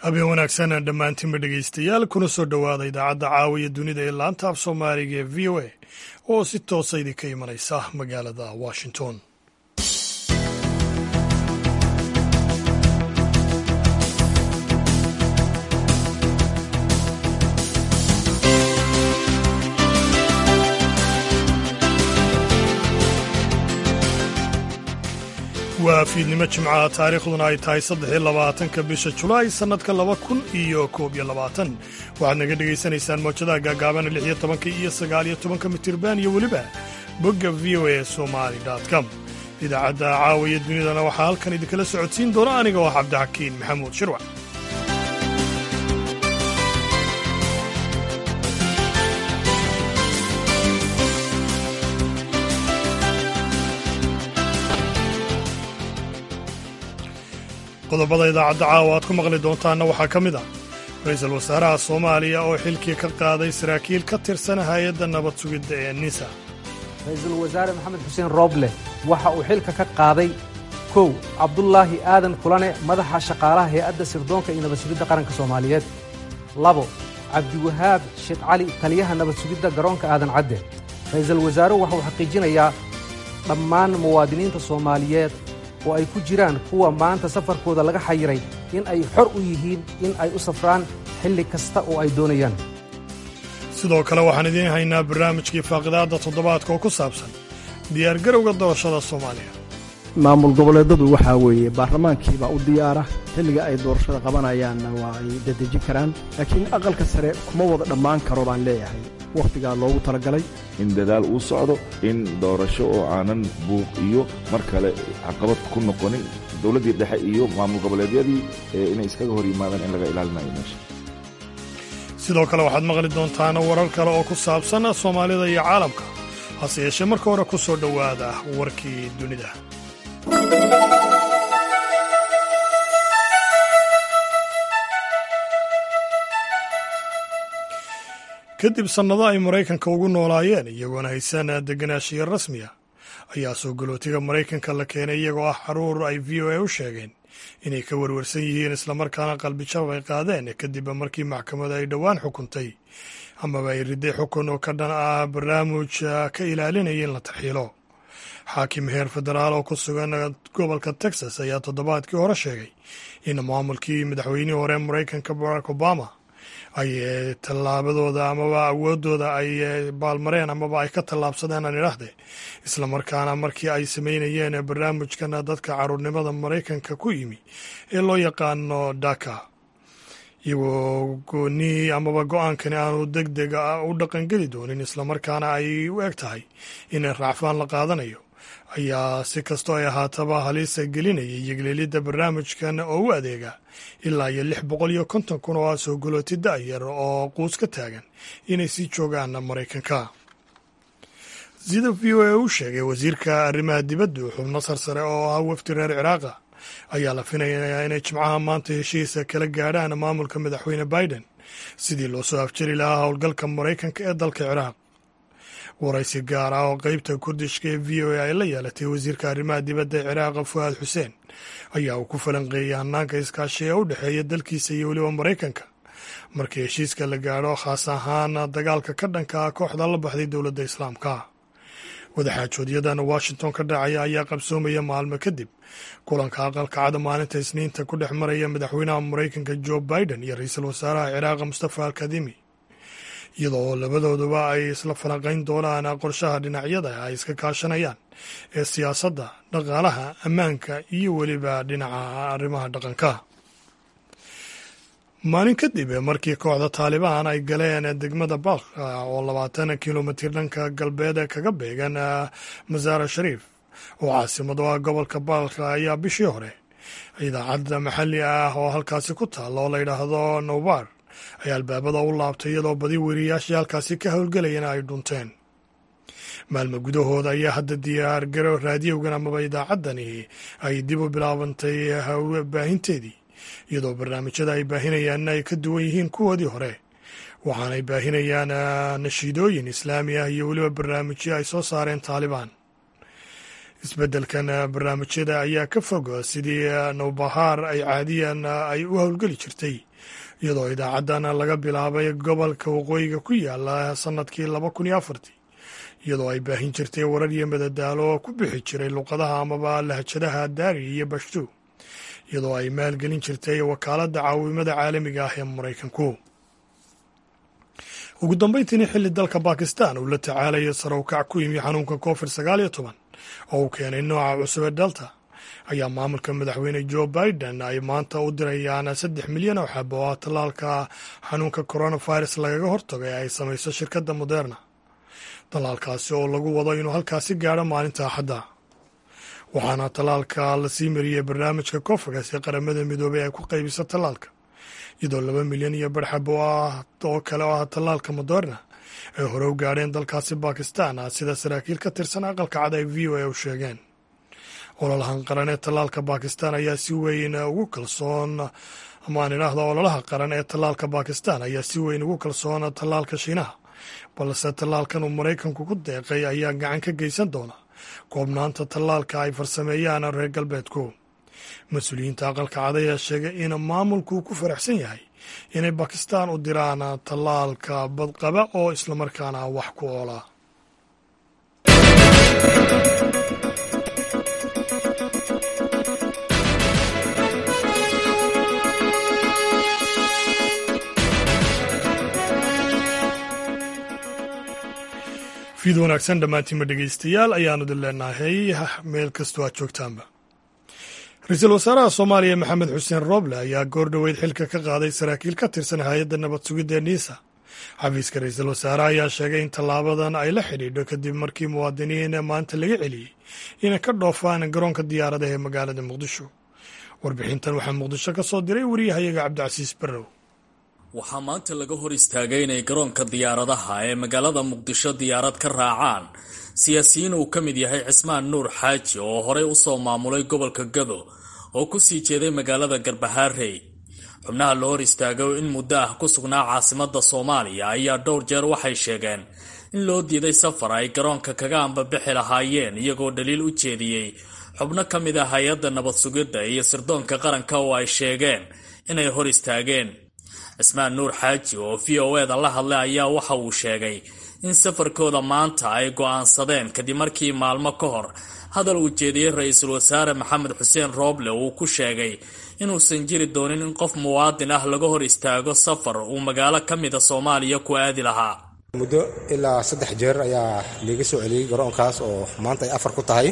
habeen wanaagsan dhammaantiinba dhegaystayaal kuna soo dhowaada idaacadda caawiya dunida ee laanta af soomaaliga ee v o a oo si toosa idinka imanaysa magaalada washington waa fiidnimo jimcaha taariikhduna ay tahay saddexiyo labaatanka bisha julaay sannadka laba kun iyo koob iyo labaatan waxaad naga dhegaysanaysaan mawjadaha gaagaaban lix iyo tobanka iyo sagaal iyo tobanka mitirban iyo weliba bogga v o a somali com idaacadda caawiya dunidana waxaa halkan idinkala socodsiin doona aniga oo cabdixakiin maxamuud shirwac qodobada idaacadda caawa aad ku maqli doontaanna waxaa ka mid ah ra-iisul wasaaraha soomaaliya oo xilkii ka qaaday saraakiil ka tirsan hay-adda nabad sugidda ee nisa ra-iisul wasaare maxamed xuseen rooble waxa uu xilka ka qaaday kow cabdulaahi aadan kulane madaxa shaqaalaha hay-adda sirdoonka iyo nabad sugidda qaranka soomaaliyeed labo cabdiwahaab sheekh cali taliyaha nabad sugidda garoonka aadan cadde ra-iisul wasaaruhu waxa uu xaqiijinayaa dhammaan muwaadiniinta soomaaliyeed oo ay ku jiraan kuwa maanta safarkooda laga xayiray in ay xor u yihiin in ay u safraan xilli kasta oo ay doonayaan sidoo kale waxaan idiin haynaa barnaamijkii faaqidaadda toddobaadka oo ku saabsan diyaargarowga doorashada soomaaliya maamul goboleedadu waxaa weeye baarlamaankiibaa u diyaara xilliga ay doorashada qabanayaanna waa ay dedejin karaan laakiin aqalka sare kuma wada dhammaan karo baan leeyahay wakhtigaa loogu talagalay in dadaal uu socdo in doorasho oo aanan buuq iyo mar kale caqabad ku noqonin dowladdii dhexe iyo maamul goboleedyadii inay iskaga hor yimaadaan in laga ilaalinayo meesha sidoo kale waxaad maqli doontaan warar kale oo ku saabsan soomaalida iyo caalamka hase yeeshee marka hore ku soo dhowaada warkii dunida kadib sannado ay maraykanka ugu noolaayeen iyagoona haysan deganaanshiya rasmiya ayaa soo galootiga maraykanka la keenay iyagoo ah xaruur ay v o a u sheegeen inay ka warwarsan yihiin islamarkaana qalbijab ay qaadeen kadib markii maxkamada ay dhowaan xukuntay amaba ay riday xukun oo ka dhan ah barnaamij ka ilaalinaya in la tarxiilo xaakim heer federaal oo ku sugan gobolka texas ayaa toddobaadkii hore sheegay in maamulkii madaxweynihii hore maraykanka barack obama ay tallaabadooda amaba awoodooda ay baalmareen amaba ay ka tallaabsadeen aan idhaahde islamarkaana markii ay sameynayeen barnaamijkan dadka caruurnimada maraykanka ku yimi ee loo yaqaano daka iyagoo gooni amaba go-aankani aanu deg deg u dhaqangeli doonin islamarkaana ay u eg tahay in raacfaan la qaadanayo ayaa si kastoo ay ahaataba halisa gelinayay yegleelidda barnaamijkan oo u adeega ilaa iyo lix boqol iyo konton kun oo ah soo galooti da'yar oo quus ka taagan inay sii joogaan maraykanka sida v o a u sheegay wasiirka arrimaha dibaddu xubno sarsare oo ah wafdi reer ciraaqa ayaa la finayaa inay jimcaha maanta heshiisa kala gaadhaan maamulka madaxweyne biden sidii loo soo afjari lahaa howlgalka maraykanka ee dalka ciraaq waraysi gaar ah oo qeybta kurdishka ee v o a ay la yeelatay wasiirka arrimaha dibadda ee ciraaqa fu'aad xuseen ayaa uu ku falanqeeyey hanaanka iskaashi ee u dhexeeya dalkiisa iyo weliba maraykanka markii heshiiska la gaadho khaas ahaan dagaalka ka dhanka ah kooxda la baxday dowladda islaamka wadaxaajoodyadana washington ka dhacaya ayaa qabsoomaya maalmo kadib kulanka aqalka cada maalinta isniinta ku dhex maraya madaxweynaha maraykanka jo biden iyo ra-iisul wasaaraha ciraaqa mustafa alkadimi iyadoo labadooduba ay isla falanqayn doonaan qorshaha dhinacyada ay iska kaashanayaan ee siyaasadda dhaqaalaha ammaanka iyo weliba dhinaca arrimaha dhaqanka maalin kadib markii kooxda taalibaan ay galeen degmada balka oo labaatan kilomitir dhanka galbeed kaga beegan masaara shariif oo caasimad oo ah gobolka balka ayaa bishii hore idaacadda maxalli ah oo halkaasi ku taalla oo la yidhaahdo nowbar ayaa albaabada u laabtay iyadoo badi weriyaashii halkaasi ka howlgelayana ay dhunteen maalmo gudahooda ayaa hadda diyaar garo raadiyowgan amaba idaacaddani ay dib u bilaabantay baahinteedii iyadoo barnaamijyada ay baahinayaanna ay ka duwan yihiin kuwoodii hore waxaanay baahinayaan nashiidooyin islaami ah iyo weliba barnaamijyo ay soo saareen taalibaan isbeddelkan barnaamijyada ayaa ka fog sidii nowbahaar ay caadiyan ay u howlgeli jirtay iyadoo idaacadan laga bilaabay gobolka waqooyiga ku yaala sannadkii laba kun iyo afartii iyadoo ay baahin jirtay warar iyo madadaalo ku bixi jiray luqadaha amaba lahjadaha daari iyo bashtu iyadoo ay maalgelin jirtay wakaaladda caawimada caalamiga ah ee maraykanku ugu dambeyntiina xilli dalka bakistan uu la tacaalayo sarowkac ku yimi xanuunka covid sagaal iyo toban oo uu keenay nooca cusub ee delta ayaa maamulka madaxweyne joe biden ay maanta u dirayaan saddex milyan oo xabo oo tallaalka xanuunka coronavirus lagaga hortago ee ay samayso shirkadda moderna tallaalkaasi oo lagu wado inuu halkaasi gaadho maalinta axadda waxaana tallaalka lasii mariyey barnaamijka cofagas ee qaramada midoobey ay ku qaybiso tallaalka iyadoo laba milyan iyo barxab oo kale oo ah tallaalka moderna ay hore u gaadheen dalkaasi bakistan sida saraakiil ka tirsan aqalka cad ay v o a u sheegeen ololahan qaran ee tallaalka bakistan ayaa si weyn ugu kalsoon amaan idhaahda ololaha qaran ee tallaalka bakistan ayaa si weyn ugu kalsoon tallaalka shiinaha balse tallaalkan uu maraykanku ku deeqay ayaa gacan ka geysan doona koobnaanta tallaalka ay farsameeyaan reer galbeedku mas-uuliyiinta aqalka cad ayaa sheegay in maamulku ku faraxsan yahay inay bakistan u diraan tallaalka badqaba oo islamarkaana wax ku oola fiid wanaagsan dhammaantiinma dhegeystayaal ayaanu idin leenahay meel kastoo aad joogtaanba ra-iisul wasaaraha soomaaliya maxamed xuseen rooble ayaa goor dhoweyd xilka ka qaaday saraakiil ka tirsan hay-adda nabad sugidda niisa xafiiska ra-iisul wasaare ayaa sheegay in tallaabadan ay la xidhiidho kadib markii muwaadiniin maanta laga celiyey inay ka dhoofaan garoonka diyaaradaha ee magaalada muqdisho warbixintan waxaa muqdisho ka soo diray wariyahayaga cabdicasiis barrow waxaa maanta laga hor istaagay inay garoonka diyaaradaha ee magaalada muqdisho diyaarad ka raacaan siyaasiyiin uu ka mid yahay cismaan nuur xaaji oo horey usoo maamulay gobolka gado oo kusii jeeday magaalada garbahaarey xubnaha la hor istaagay in muddo ah ku sugnaa caasimada soomaaliya ayaa dhowr jeer waxay sheegeen in loo diiday safar ay garoonka kaga ambabixi lahaayeen iyagoo dhaliil u jeediyey xubno ka mid ah hay-adda nabad sugidda iyo sirdoonka qaranka oo ay sheegeen inay hor istaageen cismaan nuur xaaji oo v o eda la hadlay ayaa waxa uu sheegay in safarkooda maanta ay go'aansadeen kadib markii maalmo ka hor hadal uu jeediyey ra-iisul wasaare maxamed xuseen rooble uu ku sheegay inuusan jiri doonin in qof muwaadin ah laga hor istaago safar uu magaalo ka mida soomaaliya ku aadi lahaa muddo ilaa saddex jeer ayaa liiga soo celiyey garoonkaas oo maanta ay afar ku tahay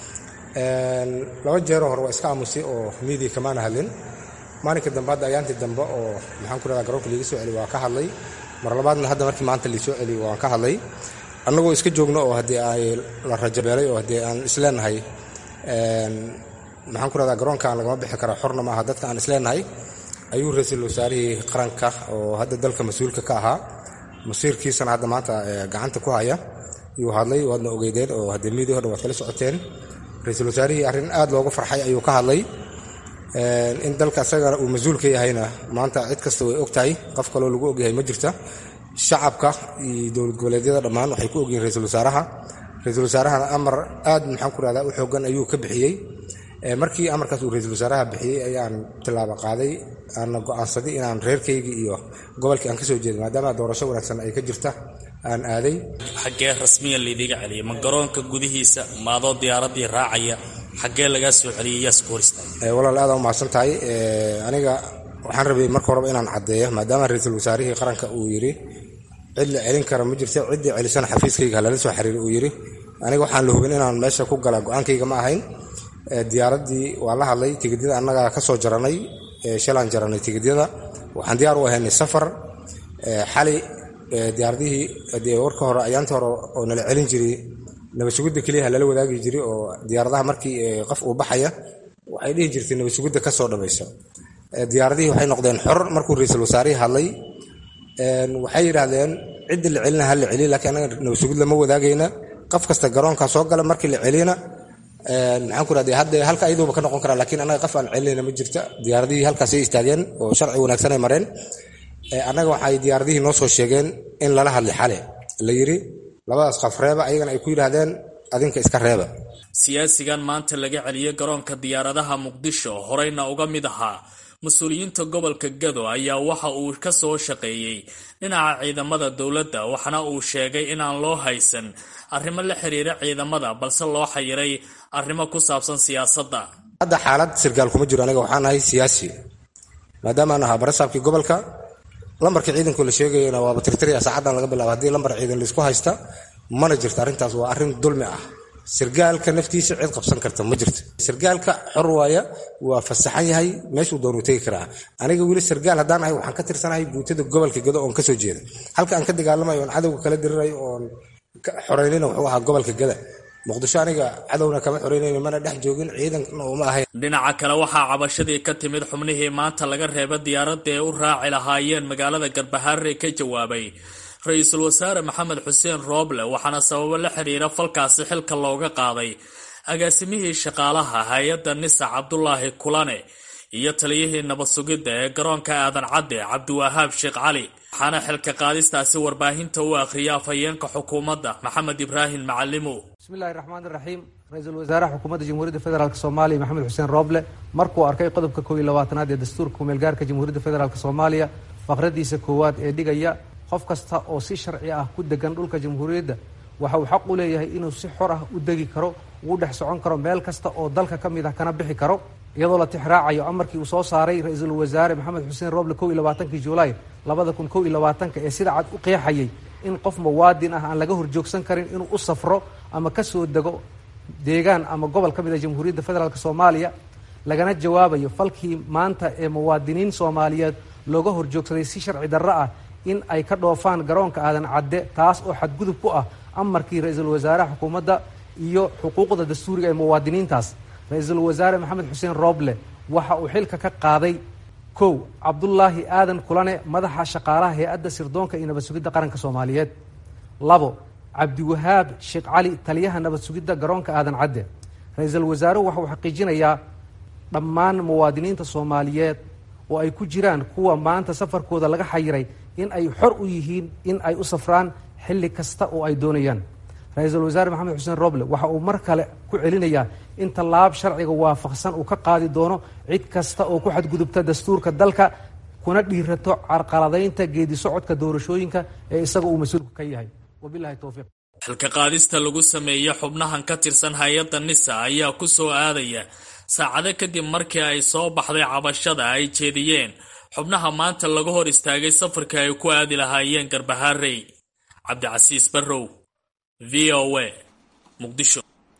laba jeeroo hore waa iska aamusay oo miidiya kamaana hadlin maalinka dambe hadda ayaantii dambe oo maxaan ku rahdaa garoonka liiga soo celiy waa ka hadlay mar labaadna hadda markii maanta liisoo celiy waan ka hadlay annagoo iska joogno oo haddii ay la rajabeelay oo haddii aan isleenahay maxaan ku rahdaa garoonkaan lagama bixi kara xorna maaha dadka aan isleenahay ayuu ra-iisul wasaarihii qaranka oo hadda dalka mas-uulka ka ahaa masiirkiisana hadda maanta gacanta ku haya yuu hadlay waadna ogeydeen oo haddii miidiya o dhan waad kala socoteen ra-iisul wasaarihii arrin aad looga farxay ayuu ka hadlay in dalka isagana uu mas-uul ka yahayna maanta cid kasta way og tahay qof kaloo lagu ogyahay ma jirta shacabka iyo dowlad goboleedyada dhammaan waxay ku ogyihin ra-iisul wasaaraha ra-iisul wasaarahana amar aad maxaan ku rahdaa u xoogan ayuu ka bixiyey markii amarkaas uu ra-iisul wasaaraha bixiyey ayaan tilaabo qaaday aana go'aansaday inaan reerkaygii iyo gobolkii aan ka soo jeeday maadaama doorasho wanaagsan ay ka jirta aan aaday xaggee rasmiyan laydiga celiyay ma garoonka gudihiisa maadoo diyaaradii raacaya xaggee lagaa soo celiyay yaas ku hor istaagay walaal aada umahadsan tahay aniga waxaan rabay marka horeba inaan caddeeyo maadaama ra-iisul wasaarihii qaranka uu yidhi cid la celin kara ma jirta ciddii celisana xafiiskayga halala soo xiriir uu yidhi aniga waxaan la hubin inaan meesha ku gala go-aankayga ma ahayn diyaaraddii waa la hadlay tigidyada annagaa ka soo jaranay shalaan jaranay tigidyada waxaan diyaar u ahaynay safar xali diyaaradihii dee warka hore ayaantii hore oo nala celin jiray nabadsugidda keliyaha lala wadaagi jiray oo diyaaradaha markii qof uu baxaya waxay dhihi jirtay nabadsugidda ka soo dhamayso diyaaradihii waxay noqdeen xor markuu ra-iisul wasaarihii hadlay waxay yidhaahdeen cidda la celina ha la celiya lakiin anaga nabadsugid lama wadaagayna qof kasta garoonka soo gala markii la celiyana maxaan ku rahday hadda halka ayaduuba ka noqon karaa lakiin annaga qof aan celinayna ma jirta diyaaradihii halkaasay istaageen oo sharci wanaagsan ay mareen annaga waxay diyaaradihii noo soo sheegeen in lala hadlay xale la yidhi labadaas qof reeba ayagana ay ku yidhaahdeen adinka iska reeba siyaasigan maanta laga celiyey garoonka diyaaradaha muqdisho horeyna uga mid ahaa mas-uuliyiinta gobolka gado ayaa waxa uu ka soo shaqeeyey dhinaca ciidamada dowladda waxaana uu sheegay inaan loo haysan arrimo la xiriira ciidamada balse loo xayiray arrimo ku saabsan siyaasadda hadda xaalad sirgaal kuma jiro aniga waxaan ahay siyaasi maadaama aan ahaa barasaabkii gobolka lambarkii ciidanku la sheegayana waaba tirtirya saacaddan laga bilaabo haddii lambar ciidan laisku haysta mana jirto arrintaas waa arrin dulmi ah sirgaalka naftiisa cid qabsan karta ma jirto sirgaalka xor waaya waa fasaxan yahay meeshuu doonuu tegi karaa aniga weli sirgaal haddaan ahay waxaan ka tirsanahay guutada gobolka gado oon kasoo jeeda halka aan ka dagaalamayo oon cadowga kala dirirayo oon xoreynayna wuxuu ahaa gobolka gada muqdisho aniga cadowna kama xoreynayno mana dhex joogin ciidanna uma ahayn dhinaca kale waxaa cabashadii ka timid xubnihii maanta laga reeba diyaaradda ee u raaci lahaayeen magaalada garbahaare ka jawaabay ra-iisul wasaare maxamed xuseen rooble waxaana sababo la xiriira falkaasi xilka looga qaaday agaasimihii shaqaalaha hay-adda nisa cabdulaahi kulane iyo taliyihii nabad sugidda ee garoonka aadan cadde cabdiwahaab sheekh cali waxaana xilka qaadistaasi warbaahinta u akhriyay afhayeenka xukuumadda maxamed ibraahim macalimo bismillahi raxmaan iraxiim ra-iisul wasaaraha xukuumadda jamhuuriyadda federaalk soomaaliya maxamed xuseen rooble markuu arkay qodobka kow iyo labaatanaad ee dastuurka kumeelgaarka jamhuuriyadda federaalk soomaaliya faqradiisa koowaad ee dhigaya qof kasta oo si sharci ah ku degan dhulka jamhuuriyadda waxa uu xaq u leeyahay inuu si xor ah u degi karo ugu dhex socon karo meel kasta oo dalka ka mid ah kana bixi karo iyadoo la tixraacayo amarkii uu soo saaray ra-iisul wasaare maxamed xuseen rooble kow iyo labaatankii julaay labada kun kow iyo labaatanka ee sida cad u qeexayay in qof muwaadin ah aan laga horjoogsan karin inuu u safro ama kasoo dego deegaan ama gobol ka mid ah jamhuuriyadda federaalk soomaaliya lagana jawaabayo falkii maanta ee muwaadiniin soomaaliyeed looga horjoogsaday si sharci darro ah in ay ka dhoofaan garoonka aadan cadde taas oo xadgudub ku ah amarkii ra-iisul wasaaraha xukuumadda iyo xuquuqda dastuuriga ee muwaadiniintaas ra-iisul wasaare maxamed xuseen rooble waxa uu xilka ka qaaday kow cabdulaahi aadan kulane madaxa shaqaalaha hay-adda sirdoonka iyo nabad sugidda qaranka soomaaliyeed labo cabdiwahaab sheekh cali taliyaha nabad sugidda garoonka aadan cadde ra-iisul wasaaruhu waxa uu xaqiijinayaa dhammaan muwaadiniinta soomaaliyeed oo ay ku jiraan kuwa maanta safarkooda laga xayiray in ay xor u yihiin in ay u safraan xilli kasta oo ay doonayaan ra-iisul wasaare maxamed xuseen roble waxa uu mar kale ku celinayaa in tallaab sharciga waafaqsan uu ka qaadi doono cid kasta oo ku xadgudubta dastuurka dalka kuna dhiirato carqaladaynta geedi socodka doorashooyinka ee isaga uu mas-uulku ka yahay wabilahi towfiiq xilka qaadista lagu sameeyey xubnahan ka tirsan hay-adda nisa ayaa ku soo aadaya saacado kadib markii ay soo baxday cabashada ay jeediyeen xubnaha maanta laga hor istaagay safarka ay ku aadi lahaayeen garbaharey cabdicasiis barrow v o a muqdisho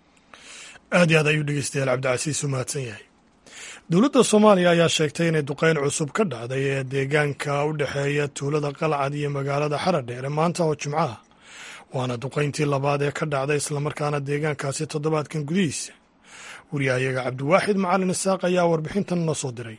aad iyo aad ayuu dhegeystayaal cabdicasiis u mahadsan yahay dowladda soomaaliya ayaa sheegtay inay duqeyn cusub ka dhacday ee deegaanka u dhexeeya tuulada qalcad iyo magaalada xaradheere maanta oo jimcaha waana duqeyntii labaad ee ka dhacday islamarkaana deegaankaasi toddobaadkan gudihiisa wariyahayaga cabdiwaaxid macalin isaaq ayaa warbixintan noo soo diray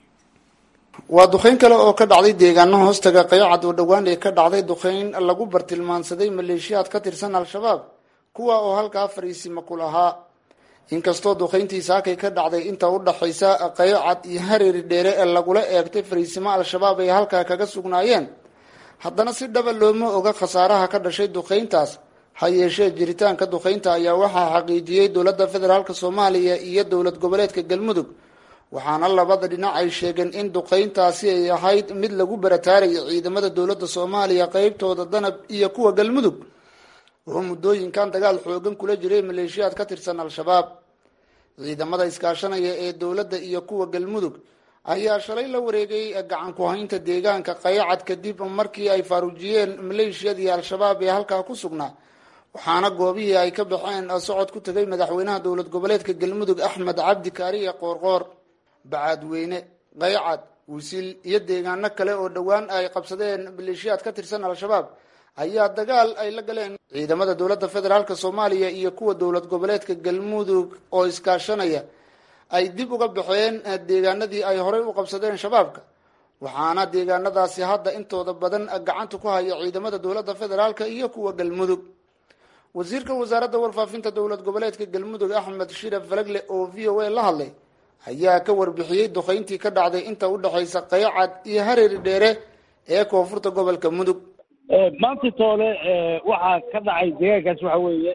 waa duqeyn kale oo ka dhacday deegaano hoostaga qayacad oo dhowaan ee ka dhacday duqeyn lagu bartilmaansaday maleeshiyaad ka tirsan al-shabaab kuwa oo halkaa fariisima ku lahaa inkastoo duqeyntii saakay ka dhacday inta u dhaxaysa qayacad iyo hareeri dheere ee lagula eegtay fariisimo al-shabaab ay halkaa kaga sugnaayeen haddana si dhaba looma oga khasaaraha ka dhashay duqeyntaas ha yeeshee jiritaanka duqeynta ayaa waxaa xaqiijiyey dowladda federaalk soomaaliya iyo dowlad goboleedka galmudug waxaana labada dhinac ay sheegeen in duqeyntaasi ay ahayd mid lagu barataaraya ciidamada dowladda soomaaliya qeybtooda danab iyo kuwa galmudug oo muddooyinkan dagaal xoogan kula jiray maleeshiyaad ka tirsan al-shabaab ciidamada iskaashanaya ee dowladda iyo kuwa galmudug ayaa shalay la wareegay gacan ku-haynta deegaanka qayacad kadib markii ay faaruujiyeen maleeshiyadii al-shabaab ee halkaa ku sugnaa waxaana goobihii ay ka baxeen socod ku tegay madaxweynaha dowlad goboleedka galmudug axmed cabdi kaariye qoorqoor bacaadweyne qaycad wisil iyo deegaano kale oo dhowaan ay qabsadeen maleeshiyaad ka tirsan al-shabaab ayaa dagaal ay la galeen ciidamada dowladda federaalk soomaaliya iyo kuwa dowlad goboleedka galmudug oo iskaashanaya ay dib uga baxeen deegaanadii ay horey u qabsadeen shabaabka waxaana deegaanadaasi hadda intooda badan gacanta ku haya ciidamada dowladda federaalk iyo kuwa galmudug wasiirka wasaaradda warfaafinta dowlad goboleedka galmudug axmed shiraf falagle oo v o a la hadlay ayaa ka warbixiyey duqeyntii ka dhacday inta u dhexaysa qaycad iyo hareeri dheere ee koonfurta gobolka mudug maanta toole waxaa ka dhacay deegaankaas waxa weeye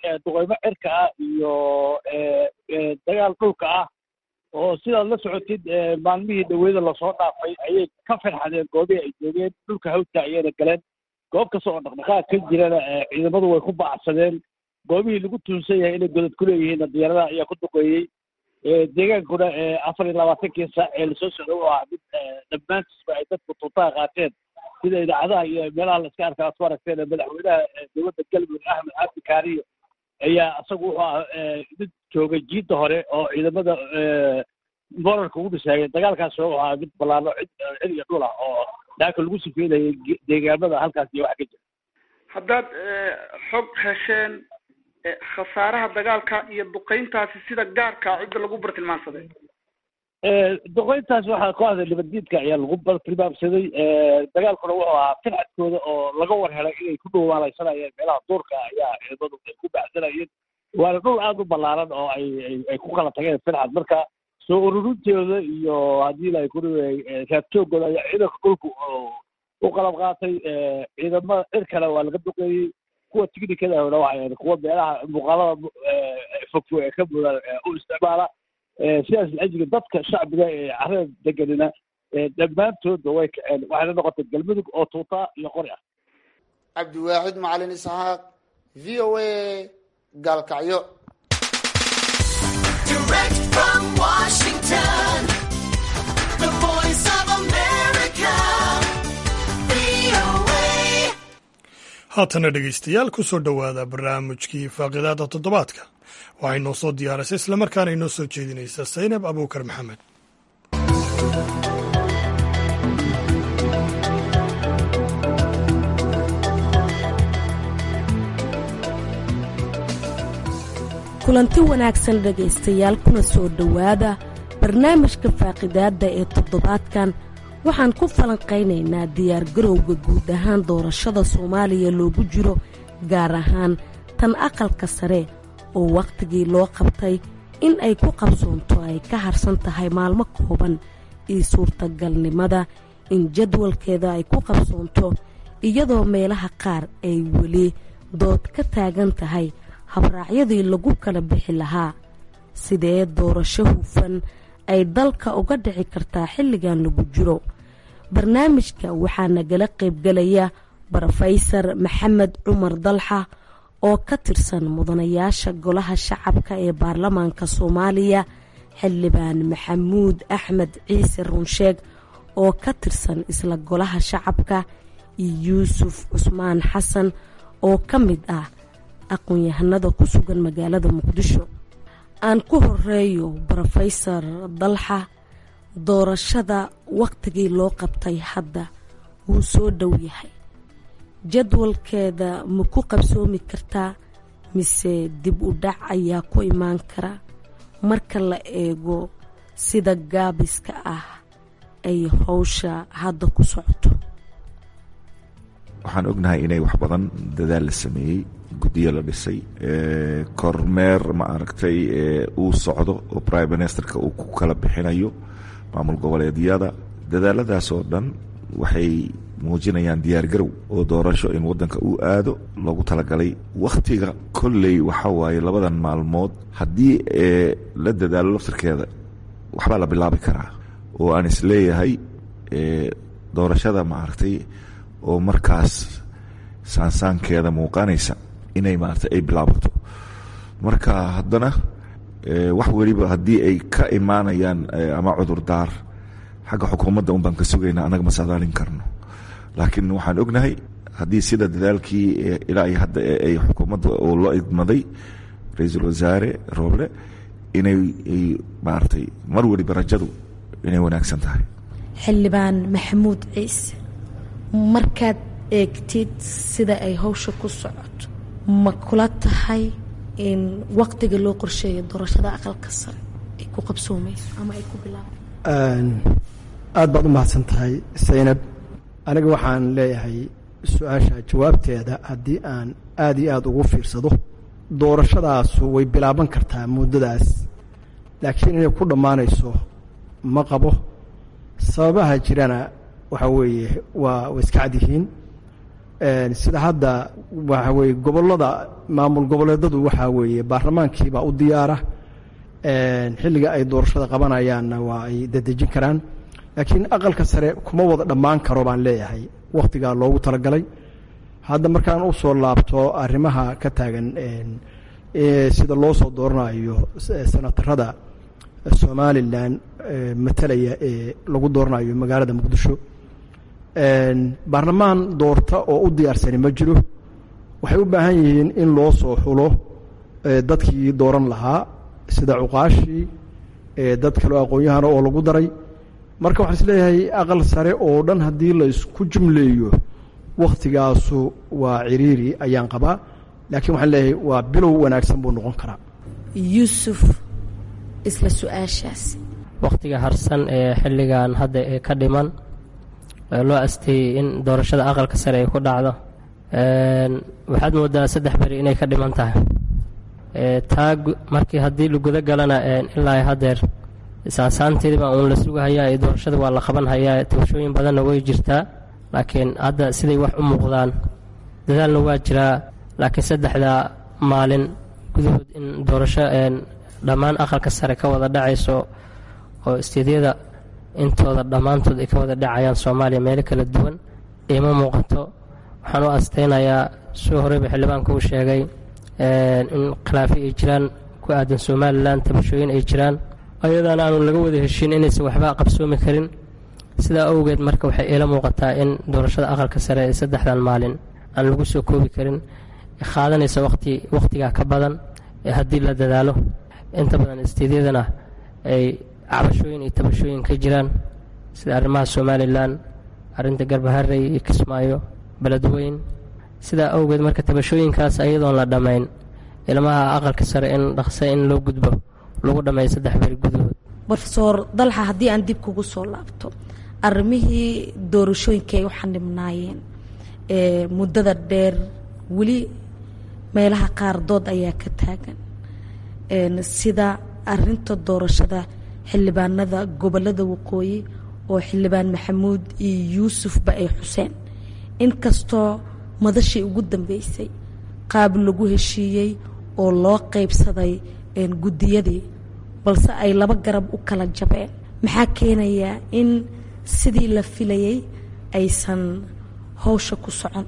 duqeymo cirka ah iyo dagaal dhulka ah oo sidaad la socotid maalmihii dhaweyda lasoo dhaafay ayay ka farxadeen goobihii ay joogeen dhulka hawdka ayayna galeen goob kasta oo dhaqdhaqaaq ka jirana ciidamadu way ku bacsadeen goobihii lagu tuunsan yahay inay godad ku leeyihiinna diyaaradaha ayaa ku duqeeyey deegaankuna afar iyo labaatankii saac ee lasoo socda u ahaa mid dhammaantiisba ay dadku tuutaha qaateen sida idaacadaha iyo meelaha la iska arka aad ku aragteen madaxweynaha dowladda galmudug axmed cabdi kaariyo ayaa isagu wuxuu ah mid joogay jiidda hore oo ciidamada morarka ugu dhisaayay dagaalkaas wuxuu ahaa mid ballaano cid cid iyo dhul ah oo daaka lagu sifeynayay deegaamada halkaas iyo waxa ka jira haddaad xog hesheen khasaaraha dagaalka iyo duqeyntaasi sida gaarka cidda lagu bartilmaamsaday duqeyntaas waxaa kooxda nabaddiidka ayaa lagu bartilmaamsaday dagaalkuna wuxuu ahaa fircadkooda oo laga war helay inay ku dhowaalaysanayeen meelaha duurka ayaa ciidamadu ay ku baxsanayeen waana dhul aada u ballaaran oo ay ay ku kala tageen fircad marka soo ururintooda iyo haddii la ku raadjoogooda ayaa ciidanka dhulku u qalab qaatay ciidamada cirkana waa laga duqeeyey kuwa tignikadahona waxay kuwa meelaha muuqaalada fogfog ee ka mudan u isticmaala sidaas lajiga dadka shacbiga ee carada deganina dhammaantoodba way kaceen waxayna noqotay galmudug oo tuuta iyo qori ah cabdiwaaxid macalin isxaaq v o a gaalkacyo haatana dhegaystayaal ku soo dhowaada barnaamijkii faaqidaada toddobaadka waxay noo soo diyaarisay islamarkaana inoo soo jeedinaysa saynab abuukar maxamed kulanti wanaagsan dhegaystayaal kuna soo dhowaada barnaamijka faaqidaadda ee toddobaadkan waxaan ku falanqaynaynaa diyaargarowga guud ahaan doorashada soomaaliya loogu jiro gaar ahaan tan aqalka sare oo wakhtigii loo qabtay in ay ku qabsoonto ay ka harsan tahay maalmo kooban iyo suurtagalnimada in jadwalkeeda ay ku qabsoonto iyadoo meelaha qaar ay weli dood ka taagan tahay habraacyadii lagu kala bixi lahaa sidee doorasho hufan ay dalka uga dhici kartaa xilligan lagu jiro barnaamijka waxaa nagala qaybgalaya brofeysar maxamed cumar dalxa oo ka tirsan mudanayaasha golaha shacabka ee baarlamaanka soomaaliya xildhibaan maxamuud axmed ciise runsheeg oo ka tirsan isla golaha shacabka iyo yuusuf cusmaan xasan oo ka mid ah aqoon-yahanada ku sugan magaalada muqdisho aan ku horeeyo brofeysar dalxa doorashada wakhtigii loo qabtay hadda wuu soo dhow yahay jadwalkeeda ma ku qabsoomi kartaa mise dib u dhac ayaa ku imaan kara marka la eego sida gaabiska ah ay howsha hadda ku socoto waxaan ognahay inay wax badan dadaal la sameeyey guddiyo la dhisay kormeer ma aragtay uu socdo oo prime ministerka uu ku kala bixinayo maamul goboleedyada dadaaladaas oo dhan waxay muujinayaan diyaar garow oo doorasho in waddanka uu aado loogu talagalay wakhtiga kolley waxa waaye labadan maalmood haddii la dadaalo laftirkeeda waxbaa la bilaabi karaa oo aan isleeyahay doorashada maaragtay oo markaas saansaankeeda muuqanaysa inay maarata ay bilaabato marka haddana wax weliba haddii ay ka imaanayaan ama cudurdaar xagga xukuumadda un baan ka sugaynaa annaga ma saadaalin karno laakiin waxaan ognahay haddii sida dadaalkii ilaa iyo hadda ay xukuumadda oo loo idmaday ra-iisul wasaare rooble inay maaragtay mar weliba rajadu inay wanaagsan tahay xildhibaan maxamuud ciise markaad eegtid sida ay howsha ku socoto ma kula tahay in waqtiga loo qorsheeyo doorashada aqalka sare ay ku qabsoomayso ama ay ku bilaaba aad baad u mahadsan tahay saynab aniga waxaan leeyahay su-aasha jawaabteeda haddii aan aada iyo aada ugu fiirsado doorashadaasu way bilaaban kartaa muddadaas laakiin inay ku dhammaanayso ma qabo sababaha jirana waxaa weeye waa way iska cad yihiin sida hadda waxa weye gobolada maamul goboleedadu waxaa weeye baarlamaankiibaa u diyaara xilliga ay doorashada qabanayaanna waa ay dadejin karaan laakiin aqalka sare kuma wada dhammaan karo baan leeyahay wakhtigaa loogu talagalay hadda markaan u soo laabto arrimaha ka taagan sida loo soo dooranayo senatarada somalilan matalaya ee lagu dooranayo magaalada muqdisho baarlamaan doorta oo u diyaarsani ma jiro waxay u baahan yihiin in loo soo xulo dadkii dooran lahaa sida cuqaashii dad kaleo aqoon-yahana oo lagu daray marka waxaan isleeyahay aqal sare oo dhan haddii la isku jumleeyo wakhtigaasu waa ciriiri ayaan qabaa laakiin waxaan leeyahay waa bilow wanaagsan buu noqon karaa yuusuf isla su-aashaas wakhtiga harsan ee xilligan hadda ee ka dhiman loo asteeyey in doorashada aqalka sare ay ku dhacdo waxaad moodaa saddex beri inay ka dhiman tahay taa markii haddii laguda galana ilaa hadeer saasaanteediba uun la sugahayaa ee doorashada waa la qaban hayaa tabashooyin badanna way jirtaa laakiin hadda siday wax u muuqdaan dadaalna waa jiraa laakiin saddexda maalin gudahood in doorasho dhammaan aqalka sare ka wada dhacayso oo isteedyada intooda dhammaantood ay ka wada dhacayaan soomaaliya meelo kala duwan iima muuqato waxaan u astaynayaa soo horeyba xildhibaanka uu sheegay in khilaafi ay jiraan ku aadan somalilan tabashooyin ay jiraan ayadaana aanu laga wada heshiin inaysan waxba qabsoomi karin sidaa awgeed marka waxay iila muuqataa in doorashada aqalka sare ee saddexdan maalin aan lagu soo koobi karin qaadanaysa waqti wakhtigaa ka badan ee haddii la dadaalo inta badan isteedyadana ay cabashooyin iyo tabashooyin ka jiraan sida arrimaha somalilan arrinta garbaharey iyo kismaayo beledweyn sidaa awgeed marka tabashooyinkaas ayadoon la dhammayn ilmaha aqalka sare in dhaqsa in loo gudbo lagu dhammeeyo saddex beri gudahood rofeor dalxa haddii aan dib kugu soo laabto arrimihii doorashooyinka ay u xanibnaayeen ee muddada dheer weli meelaha qaar dood ayaa ka taagan sida arinta doorashada xildhibaanada gobolada waqooyi oo xildhibaan maxamuud iyo yuusufba ay xuseen inkastoo madashii ugu dambeysay qaab lagu heshiiyey oo loo qeybsaday guddiyadii balse ay laba garab u kala jabeen maxaa keenayaa in sidii la filayay aysan howsha ku socon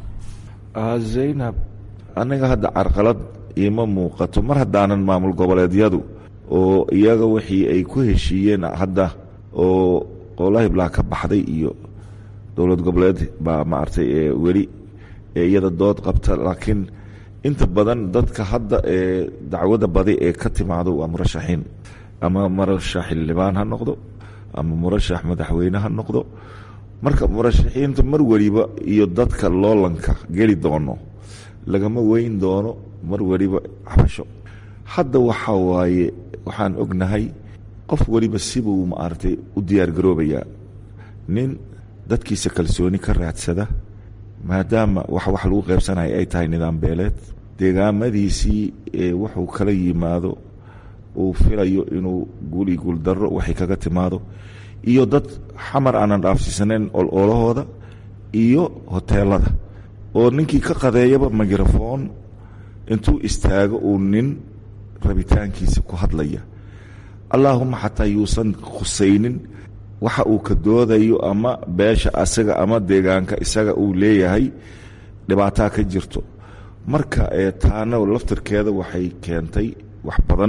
zaynab aniga hadda carqalad iima muuqato mar haddaanan maamul goboleedyadu oo iyaga wixii ay ku heshiiyeen hadda oo qowlahiblaa ka baxday iyo dowlad goboleed baa maaragtay weli iyada dood qabta laakiin inta badan dadka hadda ee dacwada badi ee ka timaado waa murashaxiin ama murashax xildhibaan ha noqdo ama murashax madaxweyne ha noqdo marka murashaxiinta mar weliba iyo dadka loolanka geli doono lagama weyn doono mar weliba xabasho hadda waxaa waaye waxaan ognahay qof weliba sibuu maaragtay u diyaargaroobayaa nin dadkiisa kalsooni ka raadsada maadaama wax wax lagu qaybsanaya ay tahay nidaam beeleed deegaamadiisii wuxuu kala yimaado uu filayo inuu guuli guuldaro waxay kaga timaado iyo dad xamar aanan dhaafsiisanayn ololahooda iyo hoteelada oo ninkii ka qadeeyaba mikrofon intuu istaago uu nin rabitaankiisa ku hadlaya allaahuma xataa yuusan khusaynin waxa uu ka doodayo ama beesha asaga ama deegaanka isaga uu leeyahay dhibaataa ka jirto marka taana laftirkeeda waxay keentay wax badan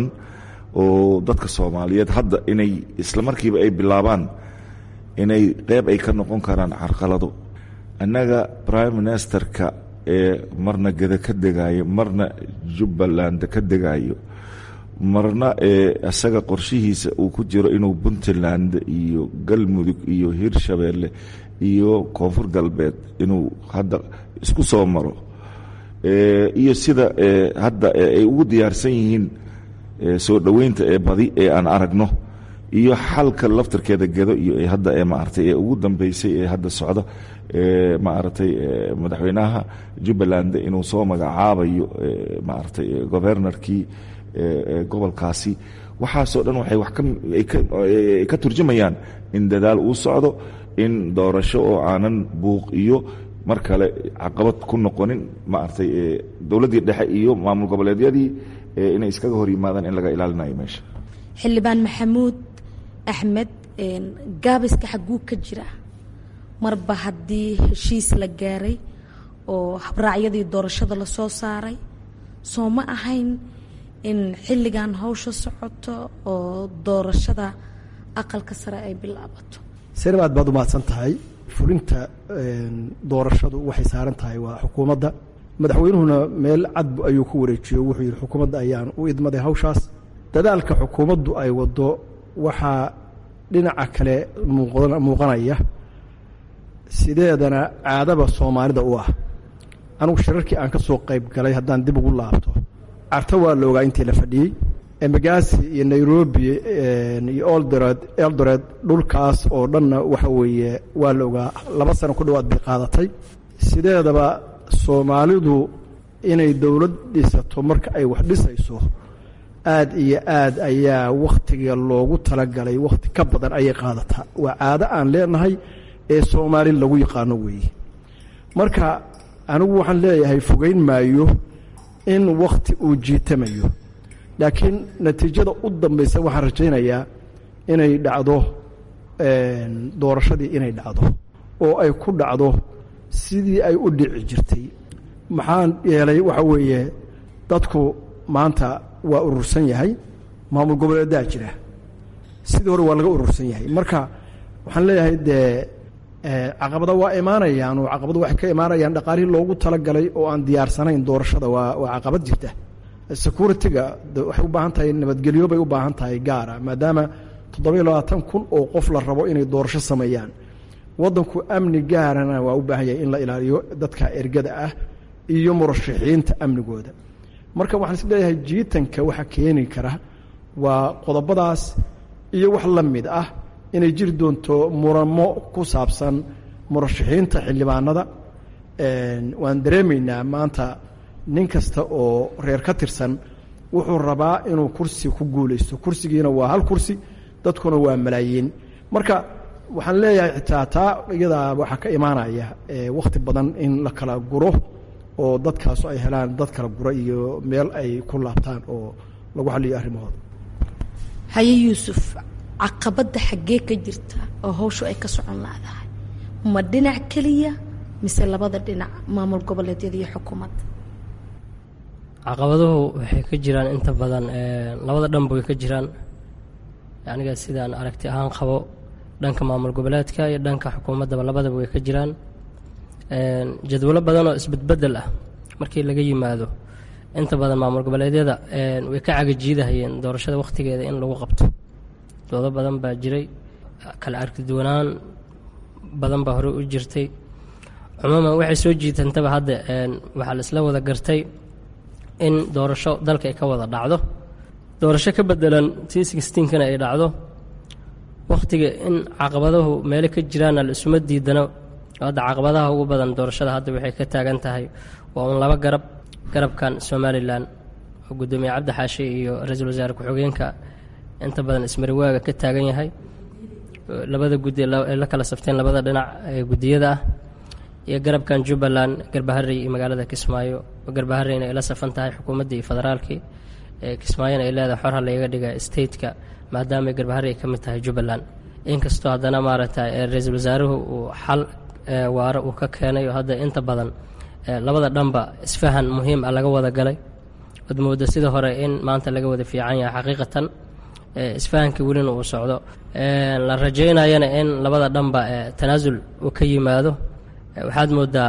oo dadka soomaaliyeed hadda inay isla markiiba ay bilaabaan inay qeyb ay ka noqon karaan carqalado annaga prime ministerka ee marna geda ka degayo marna jubbaland ka degayo marna ee isaga qorshihiisa uu ku jiro inuu puntland iyo galmudug iyo hirshabeelle iyo koonfur galbeed inuu hadda isku soo maro iyo sida hadda ay ugu diyaarsan yihiin soo dhoweynta ee badi ee aan aragno iyo xalka laftirkeeda gedo iyo hadda ee maaragtay ee ugu dambeysay ee hadda socda ee maaragtay madaxweynaha jubbaland inuu soo magacaabayo maaragtay governorkii gobolkaasi waxaasoo dhan waxay wax ka turjumayaan in dadaal uu socdo in doorasho oo aanan buuq iyo mar kale caqabad ku noqonin maaragtay dowladdii dhexe iyo maamul goboleedyadii inay iskaga hor yimaadaan in laga ilaalinayo meesha xildhibaan maxamuud axmed gaabiska xagguu ka jira marba haddii heshiis la gaaray oo habraacyadii doorashada lasoo saaray soo ma ahayn in xilligan hawsha socoto oo doorashada aqalka sare ay bilaabato senab aad baad umahadsan tahay fulinta doorashadu waxay saaran tahay waa xukuumadda madaxweynuhuna meel cad ayuu ku wareejiyo wuxuu yidhi xukuumadda ayaan u idmaday hawshaas dadaalka xukuumaddu ay waddo waxaa dhinaca kale muuqanaya sideedana caadaba soomaalida u ah anugu shirarkii aan ka soo qayb galay haddaan dib ugu laabto carto waa la ogaa intii la fadhiyey embagasi iyo nairobi iyo oldored eldored dhulkaas oo dhanna waxa weeye waa la ogaa laba sano ku dhowaad bay qaadatay sideedaba soomaalidu inay dowlad dhisato marka ay wax dhisayso aad iyo aad ayaa wakhtiga loogu talagalay wakhti ka badan ayay qaadataa waa caado aan leenahay ee soomaali lagu yaqaano weeye marka anigu waxaan leeyahay fogeyn maayo in wakhti uu jiitamayo laakiin natiijada u dambaysa waxaan rajaynayaa inay dhacdo doorashadii inay dhacdo oo ay ku dhacdo sidii ay u dhici jirtay maxaa yeelay waxa weeye dadku maanta waa urursan yahay maamul goboleedaa jira sidii hore waa laga urursan yahay marka waxaan leeyahay dee caqabada waa imaanayaan oo caqabada waxay ka imaanayaan dhaqaalihii loogu talagalay oo aan diyaarsanayn doorashada waa waa caqabad jirta security-ga waxay u baahan tahay nabadgelyo bay u baahan tahay gaara maadaama toddoba iyo labaatan kun oo qof la rabo inay doorasho sameeyaan waddanku amni gaarana waa u baahan yahay in la ilaaliyo dadka ergada ah iyo murashaxiinta amnigooda marka waxaan is leeyahay jiitanka waxa keeni kara waa qodobadaas iyo wax la mid ah inay jiri doonto muramo ku saabsan murashaxiinta xildhibaanada waan dareemaynaa maanta nin kasta oo reer ka tirsan wuxuu rabaa inuu kursi ku guulaysto kursigiina waa hal kursi dadkuna waa malaayiin marka waxaan leeyahay xitaa taa iyadaa waxaa ka imaanaya wakhti badan in la kala guro oo dadkaasu ay helaan dad kala gura iyo meel ay ku laabtaan oo lagu xaliyo arrimahooda haye yuusuf caqabadda xaggee ka jirta oo hawshu ay ka socon laadahay ma dhinac keliya mise labada dhinac maamul goboleedyada iyo xukuumadda caqabaduhu waxay ka jiraan inta badan labada dhanba way ka jiraan aniga sidaan aragti ahaan qabo dhanka maamul goboleedka iyo dhanka xukuumaddaba labadaba way ka jiraan jadwalo badan oo isbedbedel ah markii laga yimaado inta badan maamul goboleedyada way ka cagajiidahayeen doorashada wakhtigeeda in lagu qabto doodo badan baa jiray kala arkiduwanaan badan baa hore u jirtay cumuuman waxay soo jiitantaba hadda waxaa la isla wada gartay in doorasho dalka ay ka wada dhacdo doorasho ka bedelan t sixteenkana ay dhacdo wakhtiga in caqabaduhu meelo ka jiraanna la isuma diidano hadda caqabadaha ugu badan doorashada hadda waxay ka taagan tahay waa un laba garab garabkan somalilan oo guddoomiye cabdi xaashi iyo ra-iisul wasaare ku-xigeenka inta badan ismariwaaga ka taagan yahay labada guddi ay la kala safteen labada dhinac ee guddiyada ah iyo garabkan jubbaland garbaharey iyo magaalada kismaayo garbahareyna ay la safan tahay xukuumaddii iyo federaalkii kismaayona ay leedahay xor ha layga dhiga stateka maadaama garbaharey ay ka mid tahay jubbaland inkastoo haddana maaragtay ra-iisul wasaaruhu uu xal waaro uu ka keenay oo hadda inta badan labada dhanba isfahan muhiim ah laga wada galay od mooda sida hore in maanta laga wada fiican yahay xaqiiqatan isfahankii welina uu socdo la rajaynayana in labada dhanba tanaasul uu ka yimaado waxaad moodaa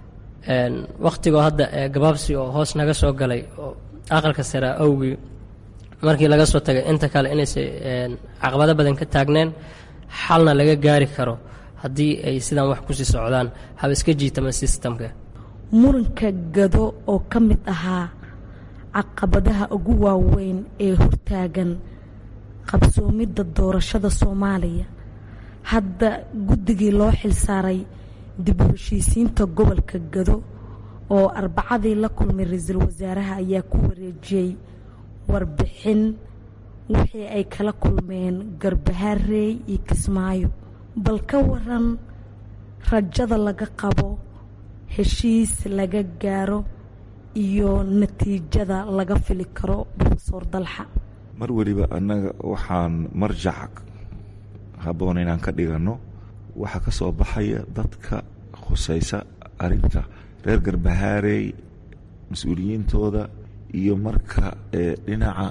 wakhtigoo hadda gabaabsi oo hoos naga soo galay oo aqalka sare awgii markii laga soo tagay inta kale inaysa caqabado badan ka taagneen xalna laga gaari karo haddii ay sidaan wax kusii socdaan haba iska jiitama sistamka muranka gado oo ka mid ahaa caqabadaha ugu waaweyn ee hortaagan qabsoomidda doorashada soomaaliya hadda guddigii loo xilsaaray dib u heshiisiinta gobolka gado oo arbacadii la kulmay ra-iisul wasaaraha ayaa ku wareejiyey warbixin wixii ay kala kulmeen garbahaarey iyo kismaayo bal ka waran rajada laga qabo heshiis laga gaaro iyo natiijada laga fili karo rofeor dalxa mar weliba annaga waxaan marjac habboon inaan ka dhiganno waxaa ka soo baxaya dadka khusaysa arrinta reer garbahaarey mas-uuliyiintooda iyo marka dhinaca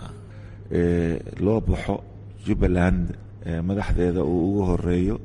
loo baxo jubbaland madaxdeeda uu ugu horeeyo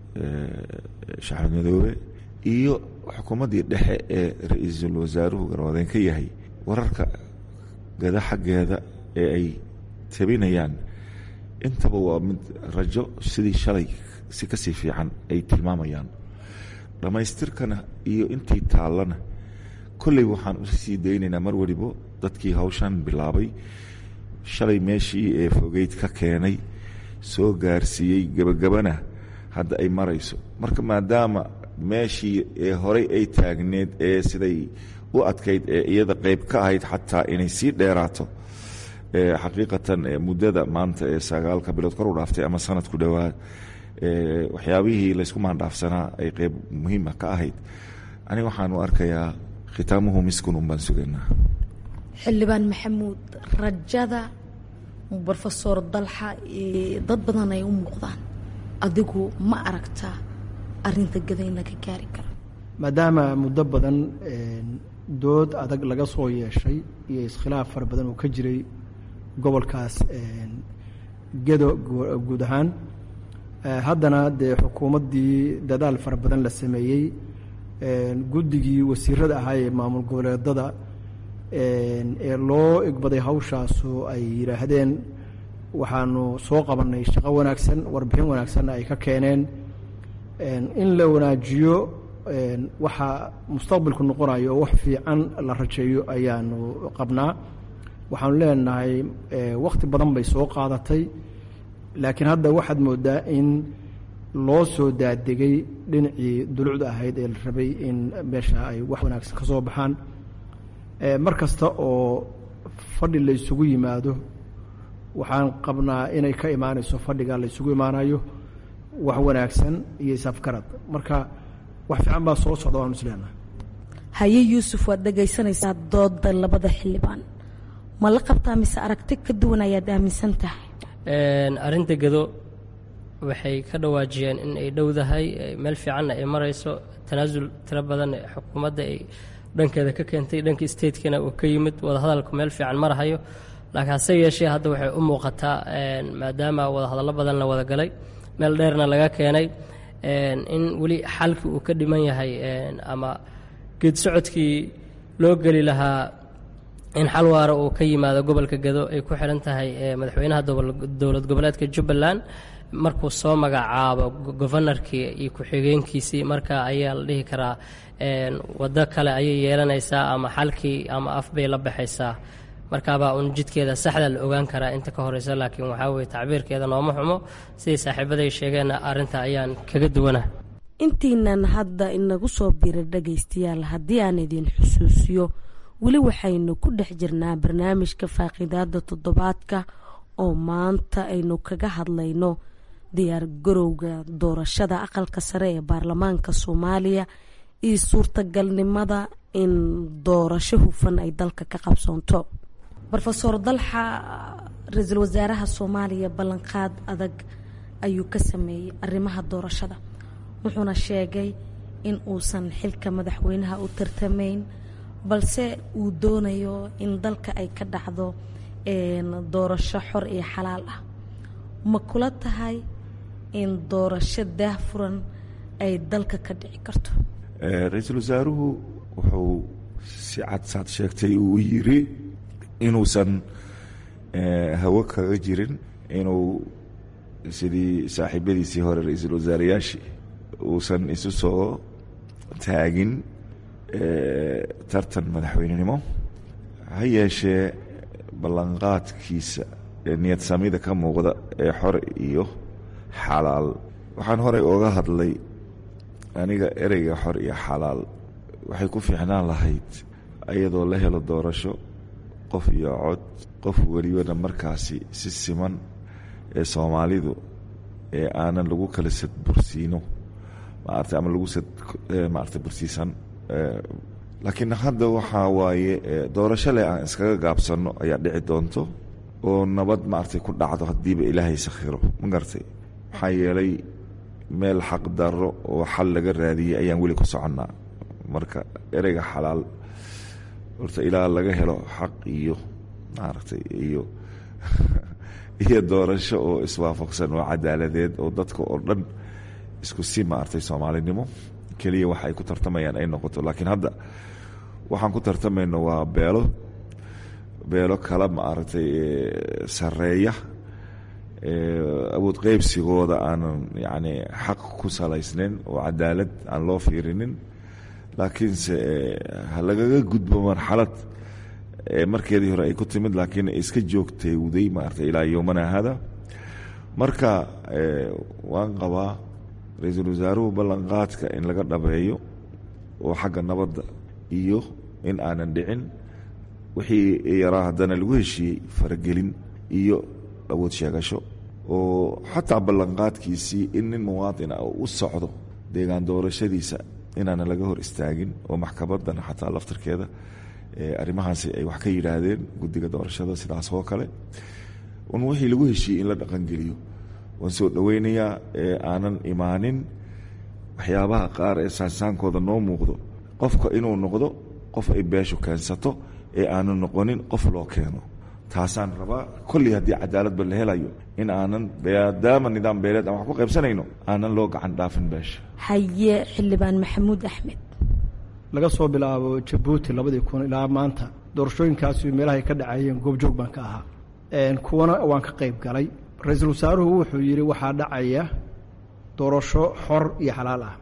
shaxmed madoobe iyo xukuumaddii dhexe ee ra-iisul wasaaruhu garwadeen ka yahay wararka gada xaggeeda ee ay tabinayaan intaba waa mid rajo sidii shalay si kasii fiican ay tilmaamayaan dhammaystirkana iyo intii taallana kolley waxaan usii daynaynaa mar welibo dadkii hawshan bilaabay shalay meeshii ee fogeyd ka keenay soo gaarsiiyey gebagabana hadda ay marayso marka maadaama meeshii ee horey ay taagneed ee siday u adkayd ee iyada qeyb ka ahayd xataa inay sii dheeraato xaqiiqatan muddada maanta ee sagaalka bilood kor u dhaaftay ama sanad ku dhowaad waxyaabihii laysku maandhaafsanaa ay qeyb muhiima ka ahayd aniga waxaan u arkayaa khitaamuhu miskun un baan sugaynaa xildhibaan maxamuud rajada rofesor dalxa dad badan ay u muuqdaan adigu ma aragtaa arinta gada in laga gaari karo maadaama muddo badan dood adag laga soo yeeshay iyo iskhilaaf fara badan uu ka jiray gobolkaas gedo guud ahaan haddana dee xukuumaddii dadaal fara badan la sameeyey guddigii wasiirada ahaa ee maamul goboleedada ee loo igbaday hawshaasu ay yidhaahdeen waxaanu soo qabannay shaqo wanaagsan warbixin wanaagsanna ay ka keeneen in la wanaajiyo waxa mustaqbalku noqonayo oo wax fiican la rajeeyo ayaanu qabnaa waxaanu leenahay wakhti badan bay soo qaadatay laakiin hadda waxaad moodaa in loo soo daadegay dhinacii dulucda ahayd ee la rabay in meesha ay wax wanaagsan ka soo baxaan mar kasta oo fadhi la ysugu yimaado waxaan qabnaa inay ka imaanayso fadhiga la ysugu imaanayo wax wanaagsan iyo isafgarad marka wax fiican baa soo socda waanu isleenahay haye yuusuf waad dhegaysanaysaa dooda labada xildhibaan ma la qabtaa mise aragti ka duwan ayaad aaminsan tahay arrinta gado waxay ka dhawaajiyeen in ay dhowdahay meel fiicanna ay marayso tanaasul tiro badan xukuumadda ay dhankeeda ka keentay dhanka statekana uu ka yimid wadahadalku meel fiican marahayo laakiin hase yeeshee hadda waxay u muuqataa maadaama wadahadallo badan la wada galay meel dheerna laga keenay in weli xalkii uu ka dhiman yahay ama geed socodkii loo geli lahaa in xal waara uu ka yimaado gobolka gado ay ku xiran tahay madaxweynaha dowlad goboleedka jubbaland markuu soo magacaabo gofanarkii iyo ku-xigeenkiisii marka ayaa la dhihi karaa waddo kale ayay yeelanaysaa ama xalkii ama af bay la baxaysaa markaabaa uun jidkeeda saxda la ogaan karaa inta ka horeysa laakiin waxaa weye tacbiirkeeda nooma xumo siday saaxiibaday sheegeenna arrinta ayaan kaga duwanah intiinan hadda inagu soo bira dhagaystayaal haddii aan idin xusuusiyo weli waxaynu ku dhex jirnaa barnaamijka faaqidaada toddobaadka oo maanta aynu kaga hadlayno diyaar garowga doorashada aqalka sare ee baarlamaanka soomaaliya iyo suurtagalnimada in doorasho hufan ay dalka ka qabsoonto rofeor dalxa ra-iisul wasaaraha soomaaliya ballanqaad adag ayuu ka sameeyey arrimaha doorashada wuxuuna sheegay in uusan xilka madaxweynaha u tartamayn balse uu doonayo in dalka ay ka dhacdo doorasho xor iyo xalaal ah ma kula tahay in doorasho daahfuran ay dalka ka dhici karto ra-iisul wasaaruhu wuxuu si cad saad sheegtay uu yiri inuusan hawo kaga jirin inuu sidii saaxiibadiisii hore ra-iisul wasaarayaashii uusan isu soo taagin tartan madaxweynenimo ha yeeshee ballanqaadkiisa ee niyad samida ka muuqda ee xor iyo xalaal waxaan horey ooga hadlay aniga ereyga xor iyo xalaal waxay ku fiicnaan lahayd iyadoo la helo doorasho qof iyo cod qof welibana markaasi si siman ee soomaalidu ee aanan lagu kala sadbursiino maarata ama lagu sad maarata bursiisan laakiin hadda waxaa waaye doorasho leh aan iskaga gaabsanno ayaa dhici doonto oo nabad maaragtay ku dhacdo haddiiba ilaahay sakhiro ma garatay maxaa yeelay meel xaq darro oo xal laga raadiyey ayaan weli ku soconnaa marka ereyga xalaal horta ilaa laga helo xaq iyo maaragtay iyo iyo doorasho oo iswaafaqsan oo cadaaladeed oo dadka oo dhan isku si maaragtay soomaalinimo keliya waxa ay ku tartamayaan ay noqoto laakiin hadda waxaan ku tartamayno waa beelo beelo kala maaragtay sareeya awood qeybsigooda aanan yacni xaq ku salaysnayn oo cadaalad aan loo fiirinin laakiinse ha lagaga gudbo marxalad markeedii hore ay ku timid laakiin iska joogteewday maarata ilaa yowmana hada marka waan qabaa ra-iisul wasaaruhu ballanqaadka in laga dhabeeyo oo xagga nabadda iyo in aanan dhicin wixii yaraa haddana lagu heshiiyey faragelin iyo awood sheegasho oo xataa ballanqaadkiisii in nin muwaadin ah u socdo deegaan doorashadiisa inaana laga hor istaagin oo maxkamaddana xataa laftarkeeda arrimahaasi ay wax ka yidhaahdeen guddiga doorashada sidaas oo kale un wixii lagu heshiiyey in la dhaqangeliyo waan soo dhoweynayaa ee aanan imaanin waxyaabaha qaar ee saansaankooda noo muuqdo qofka inuu noqdo qof ay beeshu keensato ee aanu noqonin qof loo keeno taasaan rabaa kolley haddii cadaaladba la helayo in aanan maadaama nidaam beeleed aan wax ku qaybsanayno aanan loo gacan dhaafin beesha haye xildhibaan maxamuud axmed laga soo bilaabo jabuuti labadii kun ilaa maanta doorashooyinkaasi meelahay ka dhacayeen goobjoog baan ka ahaa kuwana waan ka qayb galay ra-iisul wasaaruhu wuxuu yidhi waxaa dhacaya doorasho xor iyo xalaal ah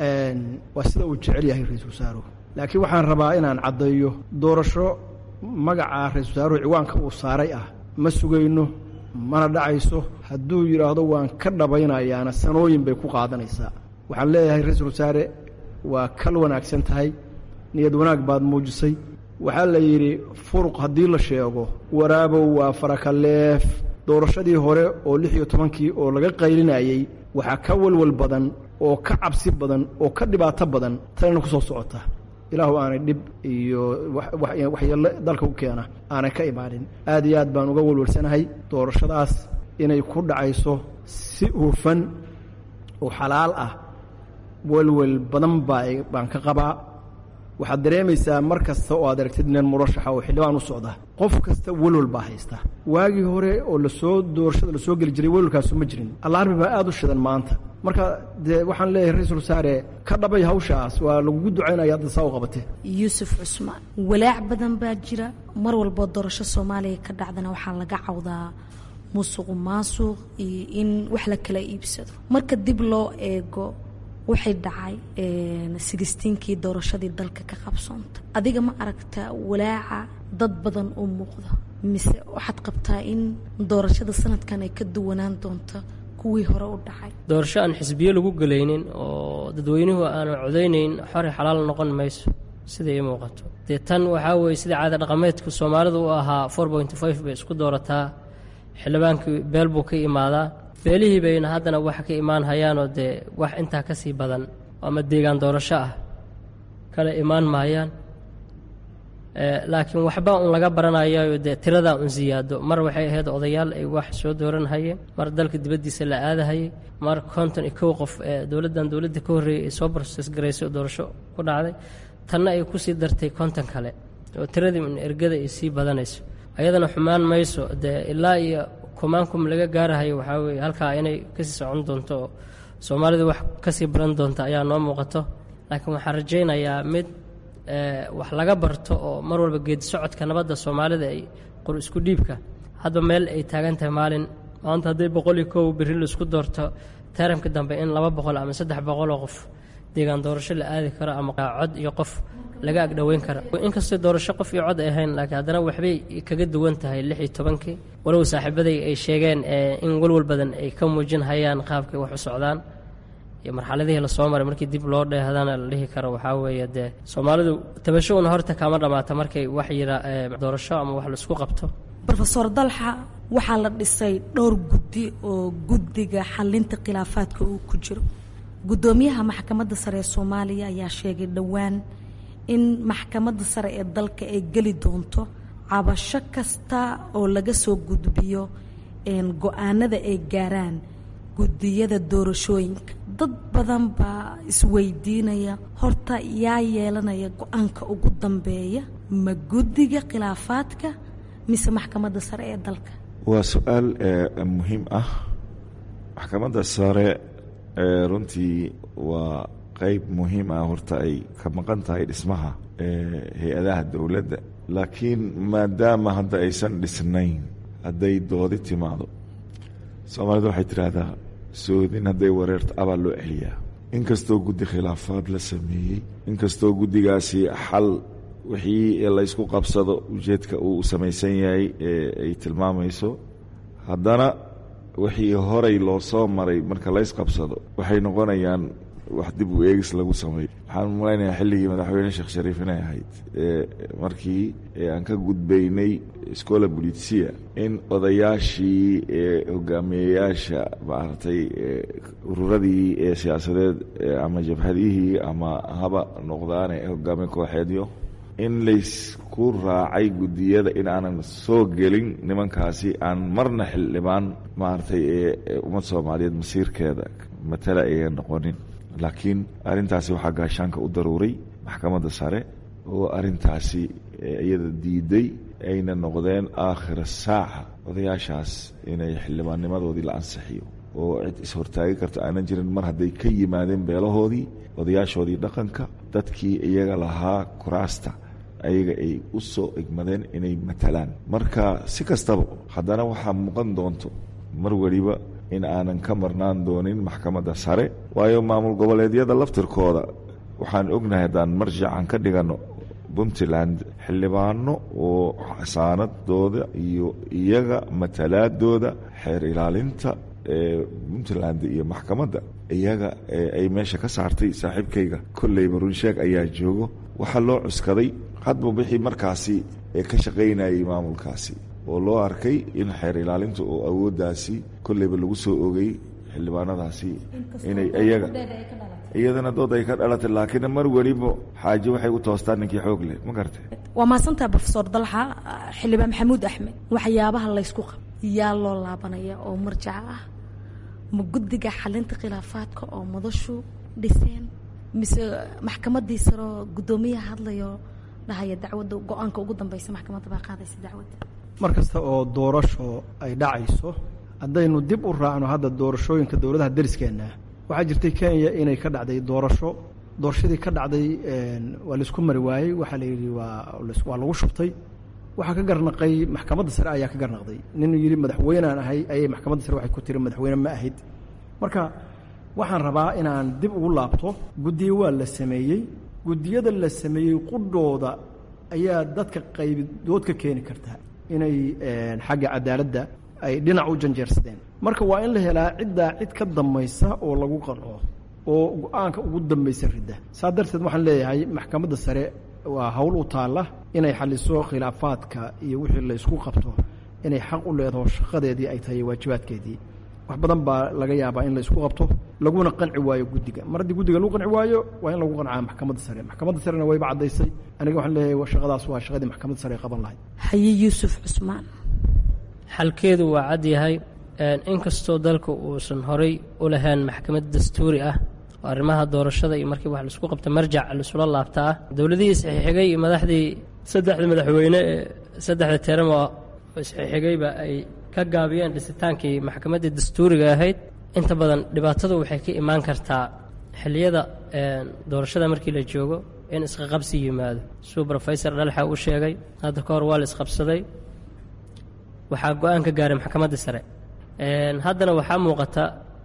waa sida uu jecel yahay ra-iisul wasaaruhu laakiin waxaan rabaa inaan caddeeyo doorasho magaca ra-isul wasaaruhu ciwaanka uu saaray ah ma sugayno mana dhacayso hadduu yidhaahdo waan ka dhabaynayaana sanooyin bay ku qaadanaysaa waxaan leeyahay ra-iisul wasaare waa kal wanaagsan tahay niyad wanaag baad muujisay waxaa la yidhi furuq haddii la sheego waraabow waa farakaleef doorashadii hore oo lix iyo tobankii oo laga qaylinayey waxaa ka walwal badan oo ka cabsi badan oo ka dhibaato badan tanina ku soo socota ilaahu aanay dhib iyo waxyeello dalka u keena aanay ka imaanin aad iyo aad baan uga walwalsanahay doorashadaas inay ku dhacayso si hufan oo xalaal ah welwel badan baa baan ka qabaa waxaad dareemaysaa mar kasta oo aad aragtid nin murashaxa oo xildhibaan u socda qof kasta welwel baa haysta waagii hore oo lasoo doorashada lasoo geli jiray welwelkaasu ma jirin allaarbi baa aad u shidan maanta marka dee waxaan leeyahay ra-iisul wasaare ka dhabay hawshaas waa lagugu ducaynaya hadda saa u qabate yuusuf cusmaan walaac badan baa jira mar walboo doorasho soomaaliya ka dhacdana waxaa laga cawdaa musuqu maasuq iyo in wax la kala iibsado marka dib loo eego waxay dhacay sigistiinkii doorashadii dalka ka qabsoonta adiga ma aragtaa walaaca dad badan oo muuqda mise waxaad qabtaa in doorashada sanadkan ay ka duwanaan doonto kuwii hore u dhacay doorasho aan xisbiyo lagu gelaynin oo dadweynuhu aanu codaynayn xori xalaal noqon mayso sida ii muuqato dee tan waxaa weeye sida caada dhaqameedku soomaalidu u ahaa four point five bay isku doorataa xildhibaankii beel buu ka imaadaa beelihii bayna haddana wax ka imaan hayaanoo dee wax intaa ka sii badan ama deegaan doorasho ah kale imaan maayaan laakiin waxba un laga baranayo dee tiradaa un siyaado mar waxay ahayd odayaal ay wax soo dooranhayeen mar dalka dibaddiisa la aadahayay mar konton iyo kow qof ee dowladdan dowladda ka horreeyay ay soo broses garaysay oo doorasho ku dhacday tanna ay kusii dartay konton kale oo tiradii un ergada ay sii badanayso ayadana xumaan mayso dee ilaa iyo kumaankum laga gaarahayo waxaa weeye halkaa inay kasii socon doonto oo soomaalidu wax kasii baran doonta ayaa noo muuqato laakiin waxaan rajaynayaa mid wax laga barto oo mar walba geedi socodka nabadda soomaalida ay qor isku dhiibka hadba meel ay taagan tahay maalin maanta hadday boqol iyo kow berri laisku doorto taramka dambe in laba boqol ama saddex boqoloo qof deegaan doorasho la aadi karo ama cod iyo qof laga agdhoweyn kara inkastoo doorasho qof iyo cod ay ahayn laakiin haddana waxbay kaga duwan tahay lix iyo tobankii walow saaxiibaday ay sheegeen in walwal badan ay ka muujin hayaan qaabkay wax u socdaan iyo marxaladihii lasoo maray markii dib loo dheehdana la dhihi karo waxaa weeye dee soomaalidu tabasho una horta kaama dhammaata markay wax yira doorasho ama wax laisku qabto rofeor dalxa waxaa la dhisay dhowr guddi oo guddiga xalinta khilaafaadka uu ku jiro guddoomiyaha maxkamadda sare ee soomaaliya ayaa sheegay dhowaan in maxkamadda sare ee dalka ay geli doonto cabasho kasta oo laga soo gudbiyo go-aanada ay gaaraan gudiyada doorashooyinka dad badan baa isweydiinaya horta yaa yeelanaya go-aanka ugu dambeeya ma guddiga khilaafaadka mise maxkamadda sare ee dalka waa su-aal muhiim ah maxkamadda sare runtii waa qeyb muhiim ah horta ay ka maqan tahay dhismaha hay-adaha dowladda laakiin maadaama hadda aysan dhisnayn hadday doodi timaado soomaalida waxay tidhaahdaa soodin hadday wareerto abaa loo celiyaa inkastoo guddi khilaafaad la sameeyey inkastoo guddigaasi xal wixii laysku qabsado ujeedka uu samaysan yahay ay tilmaamayso haddana wixii horay loo soo maray marka laysqabsado waxay noqonayaan wax dib u eegis lagu sameeyo waxaan malaynayaa xilligii madaxweyne sheekh shariif inay ahayd markii aan ka gudbaynay scola bolitsia in odayaashii hogaamiyeyaasha maaragtay ururadii ee siyaasadeed ama jabhadihii ama haba noqdaane hogaamiye kooxeedyo in laysku raacay guddiyada in aanan soo gelin nimankaasi aan marna xildhibaan maaragtay ee ummad soomaaliyeed masiirkeeda matala ayaan noqonin laakiin arrintaasi waxaa gaashaanka u daruuray maxkamadda sare oo arrintaasi iyada diiday ayna noqdeen aakhira saaca odayaashaas inay xildhibaannimadoodii la ansixiyo oo cid is-hortaagi karta aanan jirin mar hadday ka yimaadeen beelahoodii odayaashoodii dhaqanka dadkii iyaga lahaa kuraasta ayaga ay u soo egmadeen inay matalaan marka si kastaba haddana waxaa muuqan doonto mar weliba in aanan ka marnaan doonin maxkamadda sare waayo maamul goboleedyada laftirkooda waxaan ognahay haddaan marjacan ka dhiganno puntland xildhibaano oo xasaanadooda iyo iyaga matalaadooda xeer ilaalinta ee puntland iyo maxkamadda iyaga ay meesha ka saartay saaxiibkayga kolleyba runsheeg ayaa joogo waxaa loo cuskaday hadba wixii markaasi ee ka shaqaynayay maamulkaasi oo loo arkay in xeer ilaalinta oo awooddaasi kolleyba lagu soo ogay xildhibaanadaasi inay iyaga iyadana dood ay ka dhalatay laakiin mar weliba xaaje waxay u toostaan ninkii xoog leh ma gartay waa mahadsantaha brofesor dalxa xildhibaan maxamuud axmed waxyaabaha laysku qab yaa loo laabanaya oo marjaca ah ma guddiga xalinta khilaafaadka oo madashu dhiseen mise maxkamadii saroo guddoomiyaha hadlayo dhahaya dacwadda go-aanka ugu dambeysa maxkamadda baa qaadaysa dacwadda mar kasta oo doorasho ay dhacayso haddaynu dib u raacno hadda doorashooyinka dowladaha dariskeenna waxaa jirtay kenya inay ka dhacday doorasho doorashadii ka dhacday waa laisku mari waayey waxaa la yidhi waa waa lagu shubtay waxaa ka garnaqay maxkamadda sare ayaa ka garnaqday nin yidhi madaxweynaan ahay ayay maxkamadda sare waxay ku tiri madaxweyne ma ahid marka waxaan rabaa inaan dib ugu laabto guddiyo waa la sameeyey guddiyada la sameeyey qudhooda ayaa dadka qaybidood ka keeni karta inay xagga cadaaladda ay dhinac u janjeersadeen marka waa in la helaa ciddaa cid ka dambaysa oo lagu qanco oo go-aanka ugu dambaysa ridda saa darteed waxaan leeyahay maxkamadda sare waa hawl u taalla inay xaliso khilaafaadka iyo wixii la ysku qabto inay xaq u leedaho shaqadeedii ay tahay waajibaadkeedii wax badan baa laga yaabaa in la ysku qabto laguna qanci waayo guddiga mar haddii guddiga lagu qanci waayo waa in lagu qancaa maxkamadda sare maxkamadda sarena wayba caddaysay aniga waxaan leeyahay shaqadaas waa shaqadii maxkamadda sare ay qaban lahayd haye yuusuf cusmaan xalkeedu waa cad yahay inkastoo dalka uusan horay u lahayn maxkamad dastuuri ah oo arrimaha doorashada iyo markii wax laisku qabta marjac laisula laabta ah dowladihii isxixigay iyo madaxdii saddexda madaxweyne ee saddexda teramo isxixigayba ay ka gaabiyeen dhisitaankii maxkamaddii dastuuriga ahayd inta badan dhibaatadu waxay ka imaan kartaa xilliyada doorashada markii la joogo in isqaqabsi yimaado suu rofesor dhalxa uu sheegay hadda ka hor waa la isqabsaday waxaa go-aan ka gaaray maxkamadda sare haddana waxaa muuqata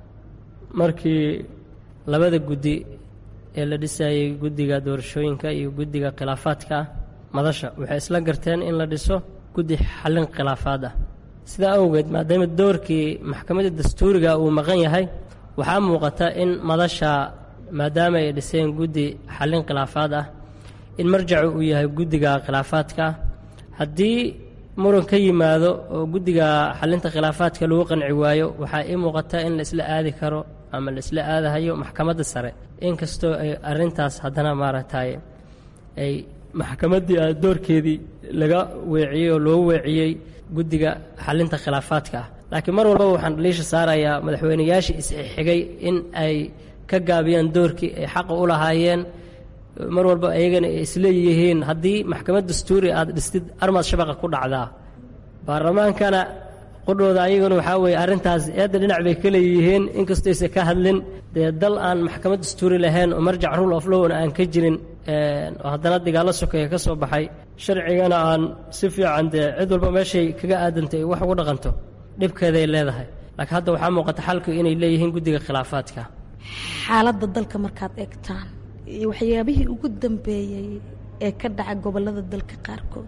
markii labada guddi ee la dhisayey guddiga doorashooyinka iyo guddiga khilaafaadka ah madasha waxay isla garteen in la dhiso guddi xallin khilaafaad ah sidaa awgeed maadaama doorkii maxkamadda dastuuriga uu maqan yahay waxaa muuqata in madasha maadaama ay dhiseen guddi xallin khilaafaad ah in marjacu uu yahay guddiga khilaafaadka ah haddii muran ka yimaado oo guddiga xalinta khilaafaadka lagu qanci waayo waxaa ii muuqata in la isla aadi karo ama la isla aadahayo maxkamadda sare inkastoo ay arintaas haddana maaragtay ay maxkamaddii doorkeedii laga weeciyey oo loo weeciyey guddiga xalinta khilaafaadka ah laakiin mar walbaba waxaan dhaliisha saarayaa madaxweynayaashii isxigay in ay ka gaabiyaan doorkii ay xaqa u lahaayeen mar walba ayagana ay isleeyihiin haddii maxkamad dastuuri aad dhistid armaad shabaqa ku dhacdaa baarlamaankana qudhooda ayaguna waxaa weeye arrintaas eedda dhinac bay ka leeyihiin inkastoo aysan ka hadlin dee dal aan maxkamad dastuuri lahayn oo marjac rule of lowna aan ka jirin oo haddana dagaallo sokeeya ka soo baxay sharcigana aan si fiican dee cid walba meeshay kaga aadantay wax ugu dhaqanto dhibkeeday leedahay laakiin hadda waxaa muuqata xalku inay leeyihiin guddiga khilaafaadka xaaladda dalka markaad eegtaan iyo waxyaabihii ugu dambeeyey ee ka dhaca gobollada dalka qaarkood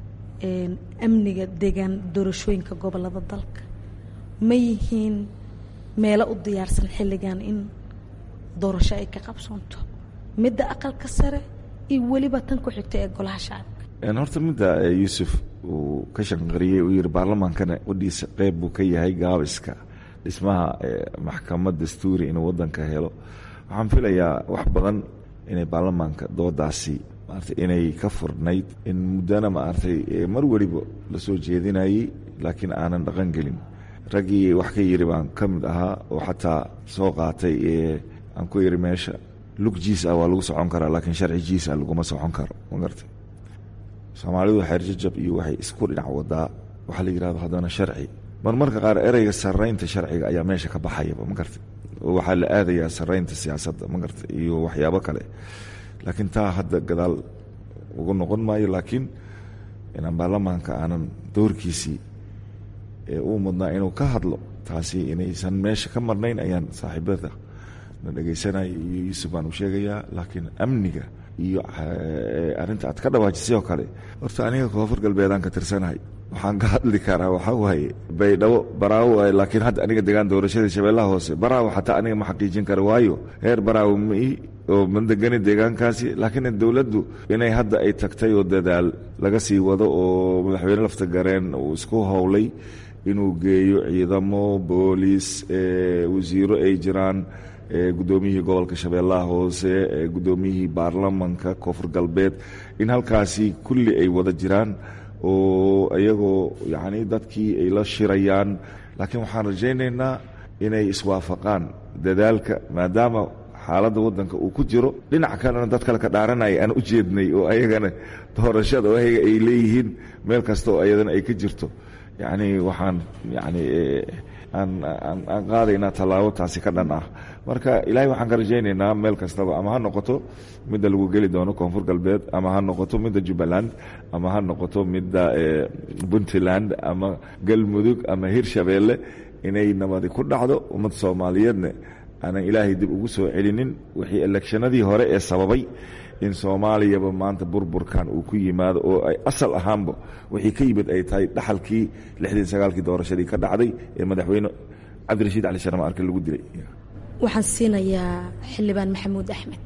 amniga deegaan doorashooyinka gobollada dalka ma yihiin meelo u diyaarsan xilligan in doorasho ay ka qabsoonto midda aqalka sare iyo weliba tan ku xigta ee golaha shacabka horta midda yuusuf uu ka shanqariyey uu yihi baarlamaankana wadhiisa qeyb buu ka yahay gaabiska dhismaha maxkamad dastuuri inuu wadanka helo waxaan filayaa wax badan inay baarlamaanka doodaasi maarata inay ka furnayd in muddana maaragtay mar weliba lasoo jeedinayey laakiin aanan dhaqan gelin raggii wax ka yiri baan ka mid ahaa oo xataa soo qaatay ee aan ku yiri meesha lug jiis ah waa lagu socon karaa laakiin sharci jiis ah laguma socon karo ma garta soomaalidu xeerjajab iyo waxay isku dhinac wadaa waxaa la yidhahdo haddana sharci marmarka qaar ereyga saraynta sharciga ayaa meesha ka baxayaba ma garta oo waxaa la aadayaa saraynta siyaasadda ma garta iyo waxyaabo kale laakiin taa hadda gadaal ugu noqon maayo laakiin inaan baarlamaanka aanan doorkiisii ee uu mudnaa inuu ka hadlo taasi inaysan meesha ka marnayn ayaan saaxiibada na dhegaysanaya iyo yuusuf baan u sheegayaa laakiin amniga iyo arrinta aad ka dhawaajisay oo kale horta aniga koonfur galbeedaan ka tirsanahay waxaan ka hadli karaa waxaa waaye baydhabo baraawo waaye laakiin hadda aniga degaan doorashadii shabeellaha hoose baraawo xataa aniga ma xaqiijin kara waayo heer baraawo mai oo ma degani deegaankaasi laakiin dowladdu inay hadda ay tagtay oo dadaal laga sii wado oo madaxweyne lafta gareen uu isku howlay inuu geeyo ciidamo booliis wasiiro ay jiraan guddoomiyihii gobolka shabeellaha hoose guddoomiyihii baarlamanka koonfur galbeed in halkaasi kulli ay wada jiraan oo iyagoo yacni dadkii ay la shirayaan laakiin waxaan rajaynaynaa inay iswaafaqaan dadaalka maadaama xaaladda waddanka uu ku jiro dhinac kalena dad kale ka dhaaranaya aan u jeednay oo ayagana doorashada oo ayaga ay leeyihiin meel kasta oo ayadana ay ka jirto yacni waxaan yacni aan aan aan qaadaynaa tallaabo taasi ka dhan ah marka ilaahay waxaan ka rajaynaynaa meel kastaba ama ha noqoto midda lagu geli doono koonfur galbeed ama ha noqoto midda jubbaland ama ha noqoto midda puntland ama galmudug ama hirshabeelle inay nabadi ku dhacdo ummadda soomaaliyeedna aanan ilaahay dib ugu soo celinin wixii elekshanadii hore ee sababay in soomaaliyaba maanta burburkan uu ku yimaado oo ay asal ahaanba wixii ka yimid ay tahay dhaxalkii lixdii sagaalkii doorashadii ka dhacday ee madaxweyne cabdirashiid cali sharma arke lagu dilay waxaan siinayaa xildhibaan maxamuud axmed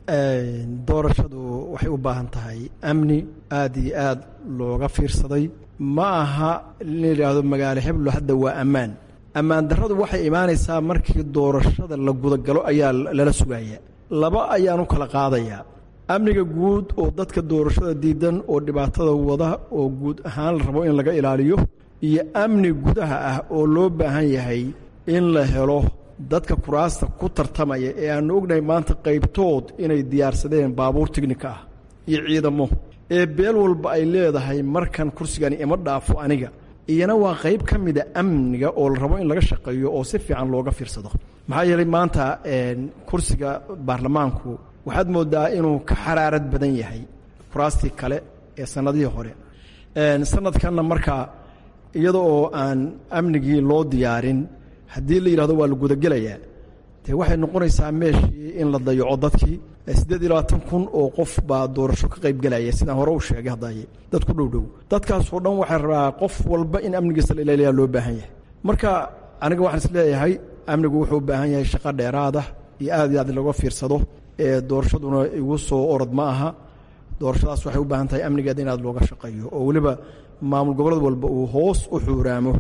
doorashadu waxay u baahan tahay amni aad iyo aad looga fiirsaday ma aha in la yidhaahdo magaalo heblo hadda waa ammaan ammaan darradu waxay imaanaysaa markii doorashada la gudagalo ayaa lala sugaya laba ayaan u kala qaadayaa amniga guud oo dadka doorashada diidan oo dhibaatada wada oo guud ahaan la rabo in laga ilaaliyo iyo amni gudaha ah oo loo baahan yahay in la helo dadka kuraasta ku tartamaya ee aanu ognahay maanta qaybtood inay diyaarsadeen baabuur tignika ah iyo ciidamo ee beel walba ay leedahay markan kursigani ima dhaafo aniga iyana waa qayb ka mida amniga oo la rabo in laga shaqeeyo oo si fiican looga fiirsado maxaa yeelay maanta kursiga baarlamaanku waxaad moodaa inuu ka xaraarad badan yahay kuraastii kale ee sannadihii hore sanadkanna markaa iyada oo aan amnigii loo diyaarin haddii la yidhahdo waa la gudagelayaa dee waxay noqonaysaa meeshii in la dayaco dadkii siddeed iyo labaatan kun oo qof baa doorasho ka qaybgelaya sidaan hore u sheegay haddaye dad ku dhowdhow dadkaasoo dhan waxay rabaa qof walba in amnigiisa la ilaaliyaa loo baahan yahay marka aniga waxaan is leeyahay amnigu wuxuu u baahan yahay shaqo dheeraada iyo aad iyo aad looga fiirsado ee doorashaduna igu soo orod ma aha doorashadaas waxay u baahan tahay amnigeeda in aad looga shaqeeyo oo weliba maamul goboleed walba uu hoos u xuuraamo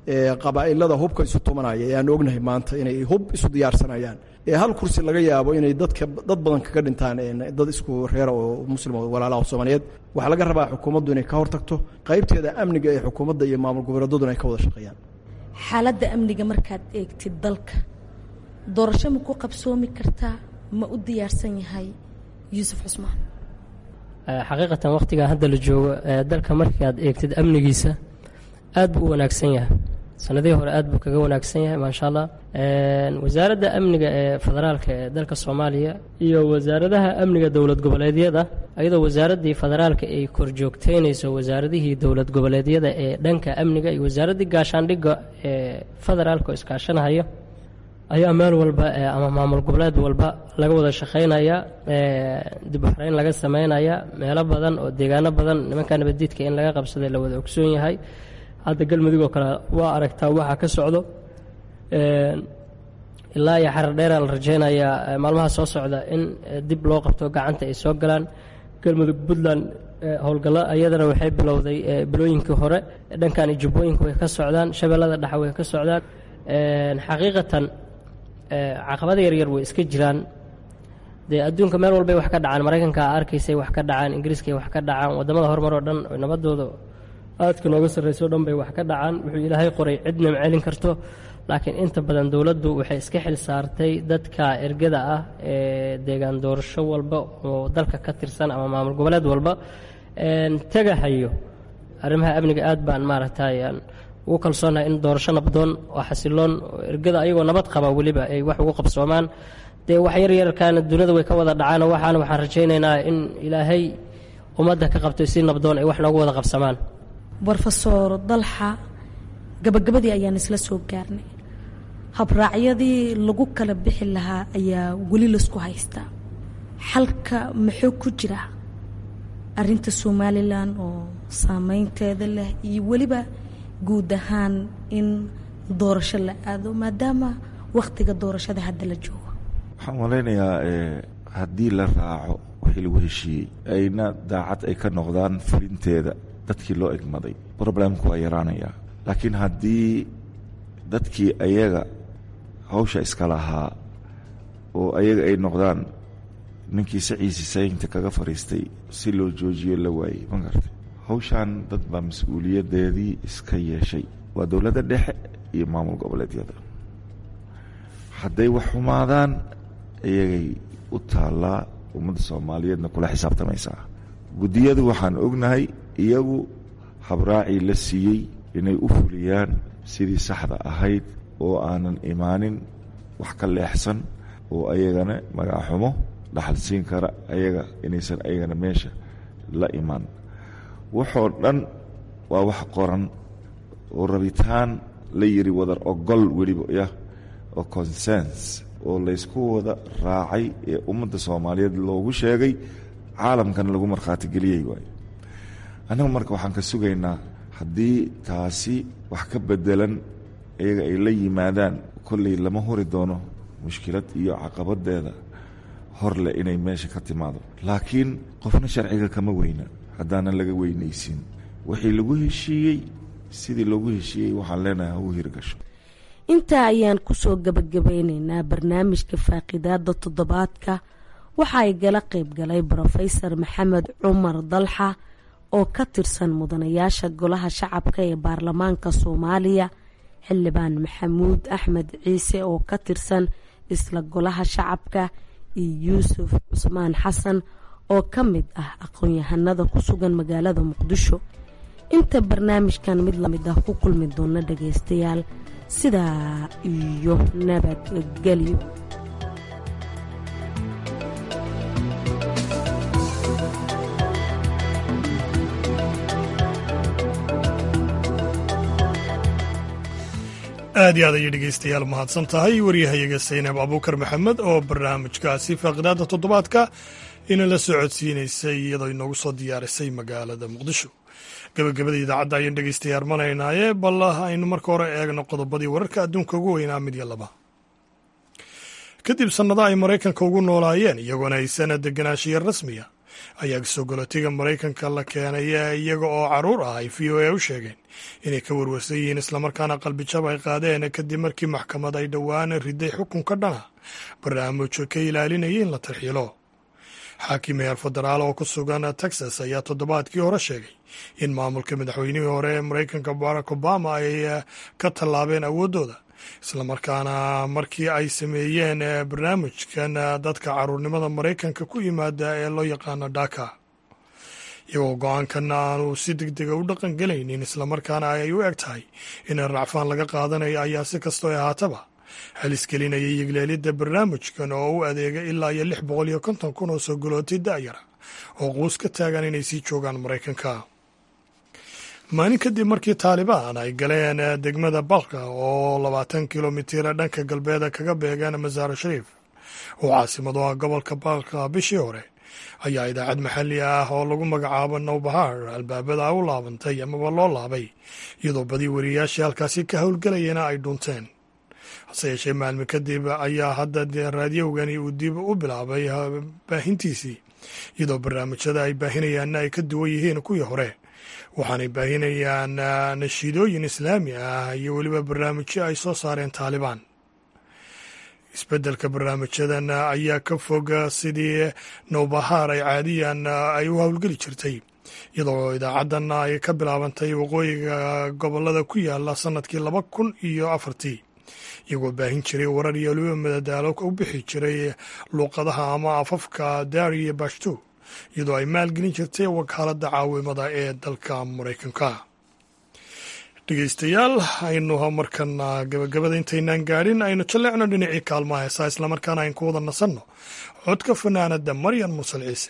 qabaa'ilada hubka isu tumanaya ee aan ognahay maanta inay hub isu diyaarsanayaan ee hal kursi laga yaabo inay dadka dad badan kaga dhintaan dad isku reera oo muslim oo walaalaha soomaaliyeed waxaa laga rabaa xukuumaddu inay ka hortagto qaybteeda amniga ee xukuumadda iyo maamul goboleedyaduna ay ka wada shaqeeyaan xaaladda amniga markaad eegtid dalka doorasho ma ku qabsoomi kartaa ma u diyaarsan yahay yuusuf cusmaan xaqiiqatan wakhtigaa hadda la joogo dalka markii aad eegtid amnigiisa aad buu u wanaagsan yahay sanadihii hore aad buu kaga wanaagsan yahay maasha allah wasaaradda amniga ee federaalka ee dalka soomaaliya iyo wasaaradaha amniga dowlad goboleedyada ayadoo wasaaraddii federaalka ay korjoogteynayso wasaaradihii dowlad goboleedyada ee dhanka amniga iyo wasaaraddii gaashaandhigga ee federaalka oo iskaashanahayo ayaa meel walba ama maamul goboleed walba laga wada shaqaynaya dib u xareyn laga sameynaya meelo badan oo deegaano badan nimanka nabaddiidka in laga qabsaday la wada ogsoon yahay hadda galmudug oo kale waa aragtaa waxa ka socdo ilaa iyo xarar dheera la rajaynayaa maalmaha soo socda in dib loo qabto gacanta ay soo galaan galmudug puntland howlgallo ayadana waxay bilowday bilooyinkii hore dhankan iyo jubbooyinka way ka socdaan shabeellada dhexe way ka socdaan xaqiiqatan caqabada yaryar way iska jiraan dee adduunka meel walbay wax ka dhacaan maraykanka arkaysay wax ka dhacaan ingiriiskay wax ka dhacaan waddamada horumar oo dhan nabadooda aadka nooga sarrayso o dhan bay wax ka dhacaan wuxuu ilaahay qoray cidna ma celin karto laakiin inta badan dowladdu waxay iska xil saartay dadka ergada ah ee deegaan doorasho walba oo dalka ka tirsan ama maamul goboleed walba tegahayo arrimaha amniga aad baan maaragtay ugu kalsoonahay in doorasho nabdoon oo xasiloon oo ergada ayagoo nabad qaba weliba ay wax ugu qabsoomaan dee wax yaryarkaana duniyada way ka wada dhacaan waxaana waxaan rajaynaynaa in ilaahay ummadda ka qabto si nabdoon ay wax noogu wada qabsamaan brofesor dalxa gabagabadii ayaan isla soo gaarnay habraacyadii lagu kala bixi lahaa ayaa weli laisku haystaa xalka muxuu ku jira arinta somalilan oo saameynteeda leh iyo weliba guud ahaan in doorasho la aado maadaama wakhtiga doorashada hadda la joogo waxaan malaynayaa haddii la raaco wixii lagu heshiiyey ayna daacad ay ka noqdaan fulinteeda dadkii loo egmaday problemku waa yaraanayaa laakiin haddii dadkii ayaga hawsha iska lahaa oo ayaga ay noqdaan ninkii saciisi saynta kaga fadhiistay si loo joojiyo la waayey ma gartay hawshan dad baa mas-uuliyadeedii iska yeeshay waa dowladda dhexe iyo maamul goboleedyada hadday wax xumaadaan iyagay u taallaa ummadda soomaaliyeedna kula xisaabtamaysaa guddiyadu waxaan ognahay iyagu habraacii la siiyey inay u fuliyaan sidii saxda ahayd oo aanan imaanin wax ka leexsan oo ayagana magacaxumo dhaxal siin kara ayaga inaysan ayagana meesha la imaan waxoo dhan waa wax qoran oo rabitaan la yiri wadar ogol weliba yah oo consens oo laysku wada raacay ee ummadda soomaaliyeed loogu sheegay caalamkana lagu markhaati geliyey waayo annagu marka waxaan ka sugaynaa haddii taasi wax ka bedelan iyaga ay la yimaadaan kolley lama huri doono mushkilad iyo caqabadeeda horleh inay meesha ka timaado laakiin qofna sharciga kama weyna haddaanan laga weynaysin wixii lagu heshiiyey sidii loogu heshiiyey waxaan leenahay hau hirgasho intaa ayaan kusoo gabagabeyneynaa barnaamijka faaqidaada toddobaadka waxa ay gala qayb galay brofesor maxamed cumar dalxa oo ka tirsan mudanayaasha golaha shacabka ee baarlamaanka soomaaliya xildhibaan maxamuud axmed ciise oo ka tirsan isla golaha shacabka iyo yuusuf cusmaan xasan oo ka mid ah aqoon-yahanada ku sugan magaalada muqdisho inta barnaamijkan mid lamid ah ku kulmi doona dhagaystayaal sidaa iyo nabadgelyo aad iyo aad ayay dhegaystayaal mahadsan tahay waryahayaga saynab abuukar maxamed oo barnaamijkaasi faaqidaada toddobaadka inala soo codsiinaysay iyadoo inoogu soo diyaarisay magaalada muqdisho gabagabada idaacadda ayaan dhegaystayaal manaynaaye bal aynu marka hore eegno qodobadii wararka adduunka ugu weynaa mid iyo laba kadib sannado ay maraykanka ugu noolaayeen iyagoona haysan deganaanshiya rasmiya ayaa sogolotiga maraykanka la keenay iyaga oo caruur ah ay v o a u sheegeen inay ka warwarsan yihiin islamarkaana qalbijab ay qaadeen kadib markii maxkamad ay dhowaan riday xukunka dhana barnaamij ka ilaalinaya in la tarxiilo xaakim heer federaal oo ku sugan texas ayaa toddobaadkii hore sheegay in maamulka madaxweynihii hore ee maraykanka barack obama ay ka tallaabeen awooddooda islamarkaana markii ay sameeyeen barnaamijkan dadka caruurnimada maraykanka ku yimaada ee loo yaqaano dhaka iyagoo go-aankan aanu si deg dega u dhaqan gelaynin islamarkaana ay u eg tahay in racfaan laga qaadanayo ayaa si kastoo ahaataba halis gelinaya yigleelidda barnaamijkan oo u adeega ilaa iyo lix boqol iyo konton kun oo soo galootay da'yara oo quus ka taagan inay sii joogaan maraykanka maalin kadib markii taalibaan ay galeen degmada balka oo labaatan kilomitira dhanka galbeeda kaga beegaan masaaro shariif oo caasimadu ah gobolka balka bishii hore ayaa idaacad maxalli ah oo lagu magacaabo nowbahar albaabada u laabantay amaba loo laabay iyadoo badi wariyayaashii halkaasi ka howlgelayana ay dhunteen hase yeeshee maalmi kadib ayaa hadda raadiyowgani uu dib u bilaabay baahintiisii iyadoo barnaamijyada ay baahinayaanna ay ka duwan yihiin kuwii hore waxaanay baahinayaan nashiidooyin islaami ah iyo weliba barnaamijyo ay soo saareen taalibaan isbeddelka barnaamijyadan ayaa ka fog sidii nowbahaar ay caadiyan ay u howlgeli jirtay iyadoo idaacaddan ay ka bilaabantay waqooyiga gobolada ku yaala sannadkii laba kun iyo afartii iyagoo baahin jiray warar iyo weliba madadaalo u bixi jiray luuqadaha ama afafka daari iyo bashto iyadoo ay maalgelin jirtay wakaaladda caawimada ee dalka maraykanka dhegeystayaal aynu markana gabagabada intaynaan gaadhin aynu jalleecno dhinacii kaalmaha heesaa islamarkaana aynu ku wada nasanno codka fanaanada maryan mursal ciise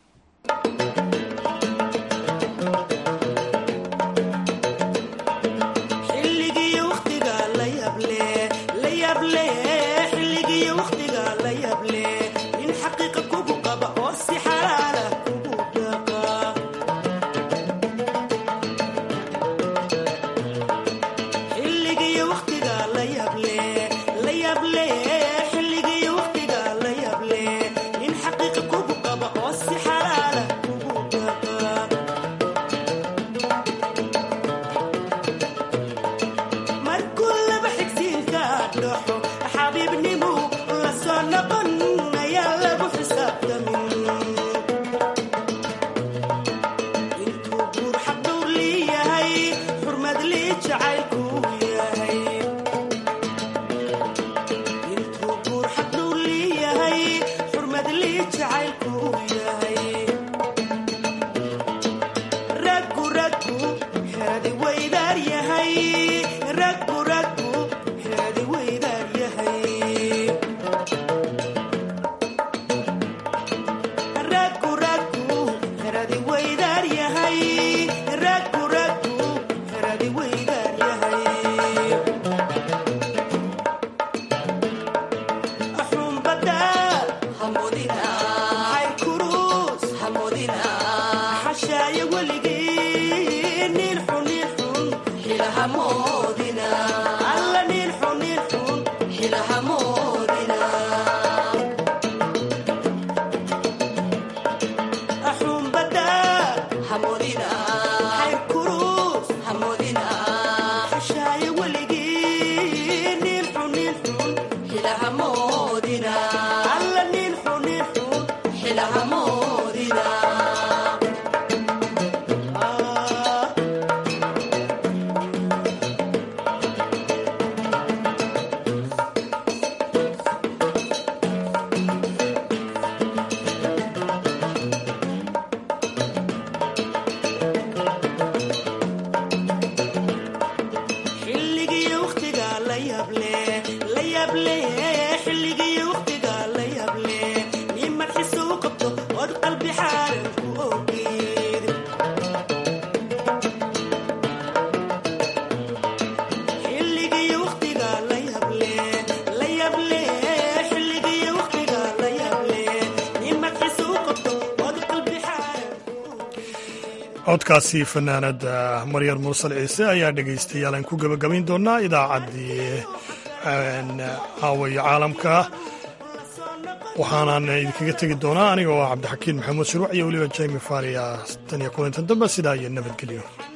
codkaasi fanaanada maryar mursal ciise ayaa dhegaystayaal aan ku gebagabayn doonaa idaacaddii caawayo caalamka waxaanaan idinkaga tegi doonaa aniga oo ah cabdixakiin maxamuud shuruuc iyo weliba jaymi faaliya tan iyo kulantan dambe sidaa iyo nabadgelyo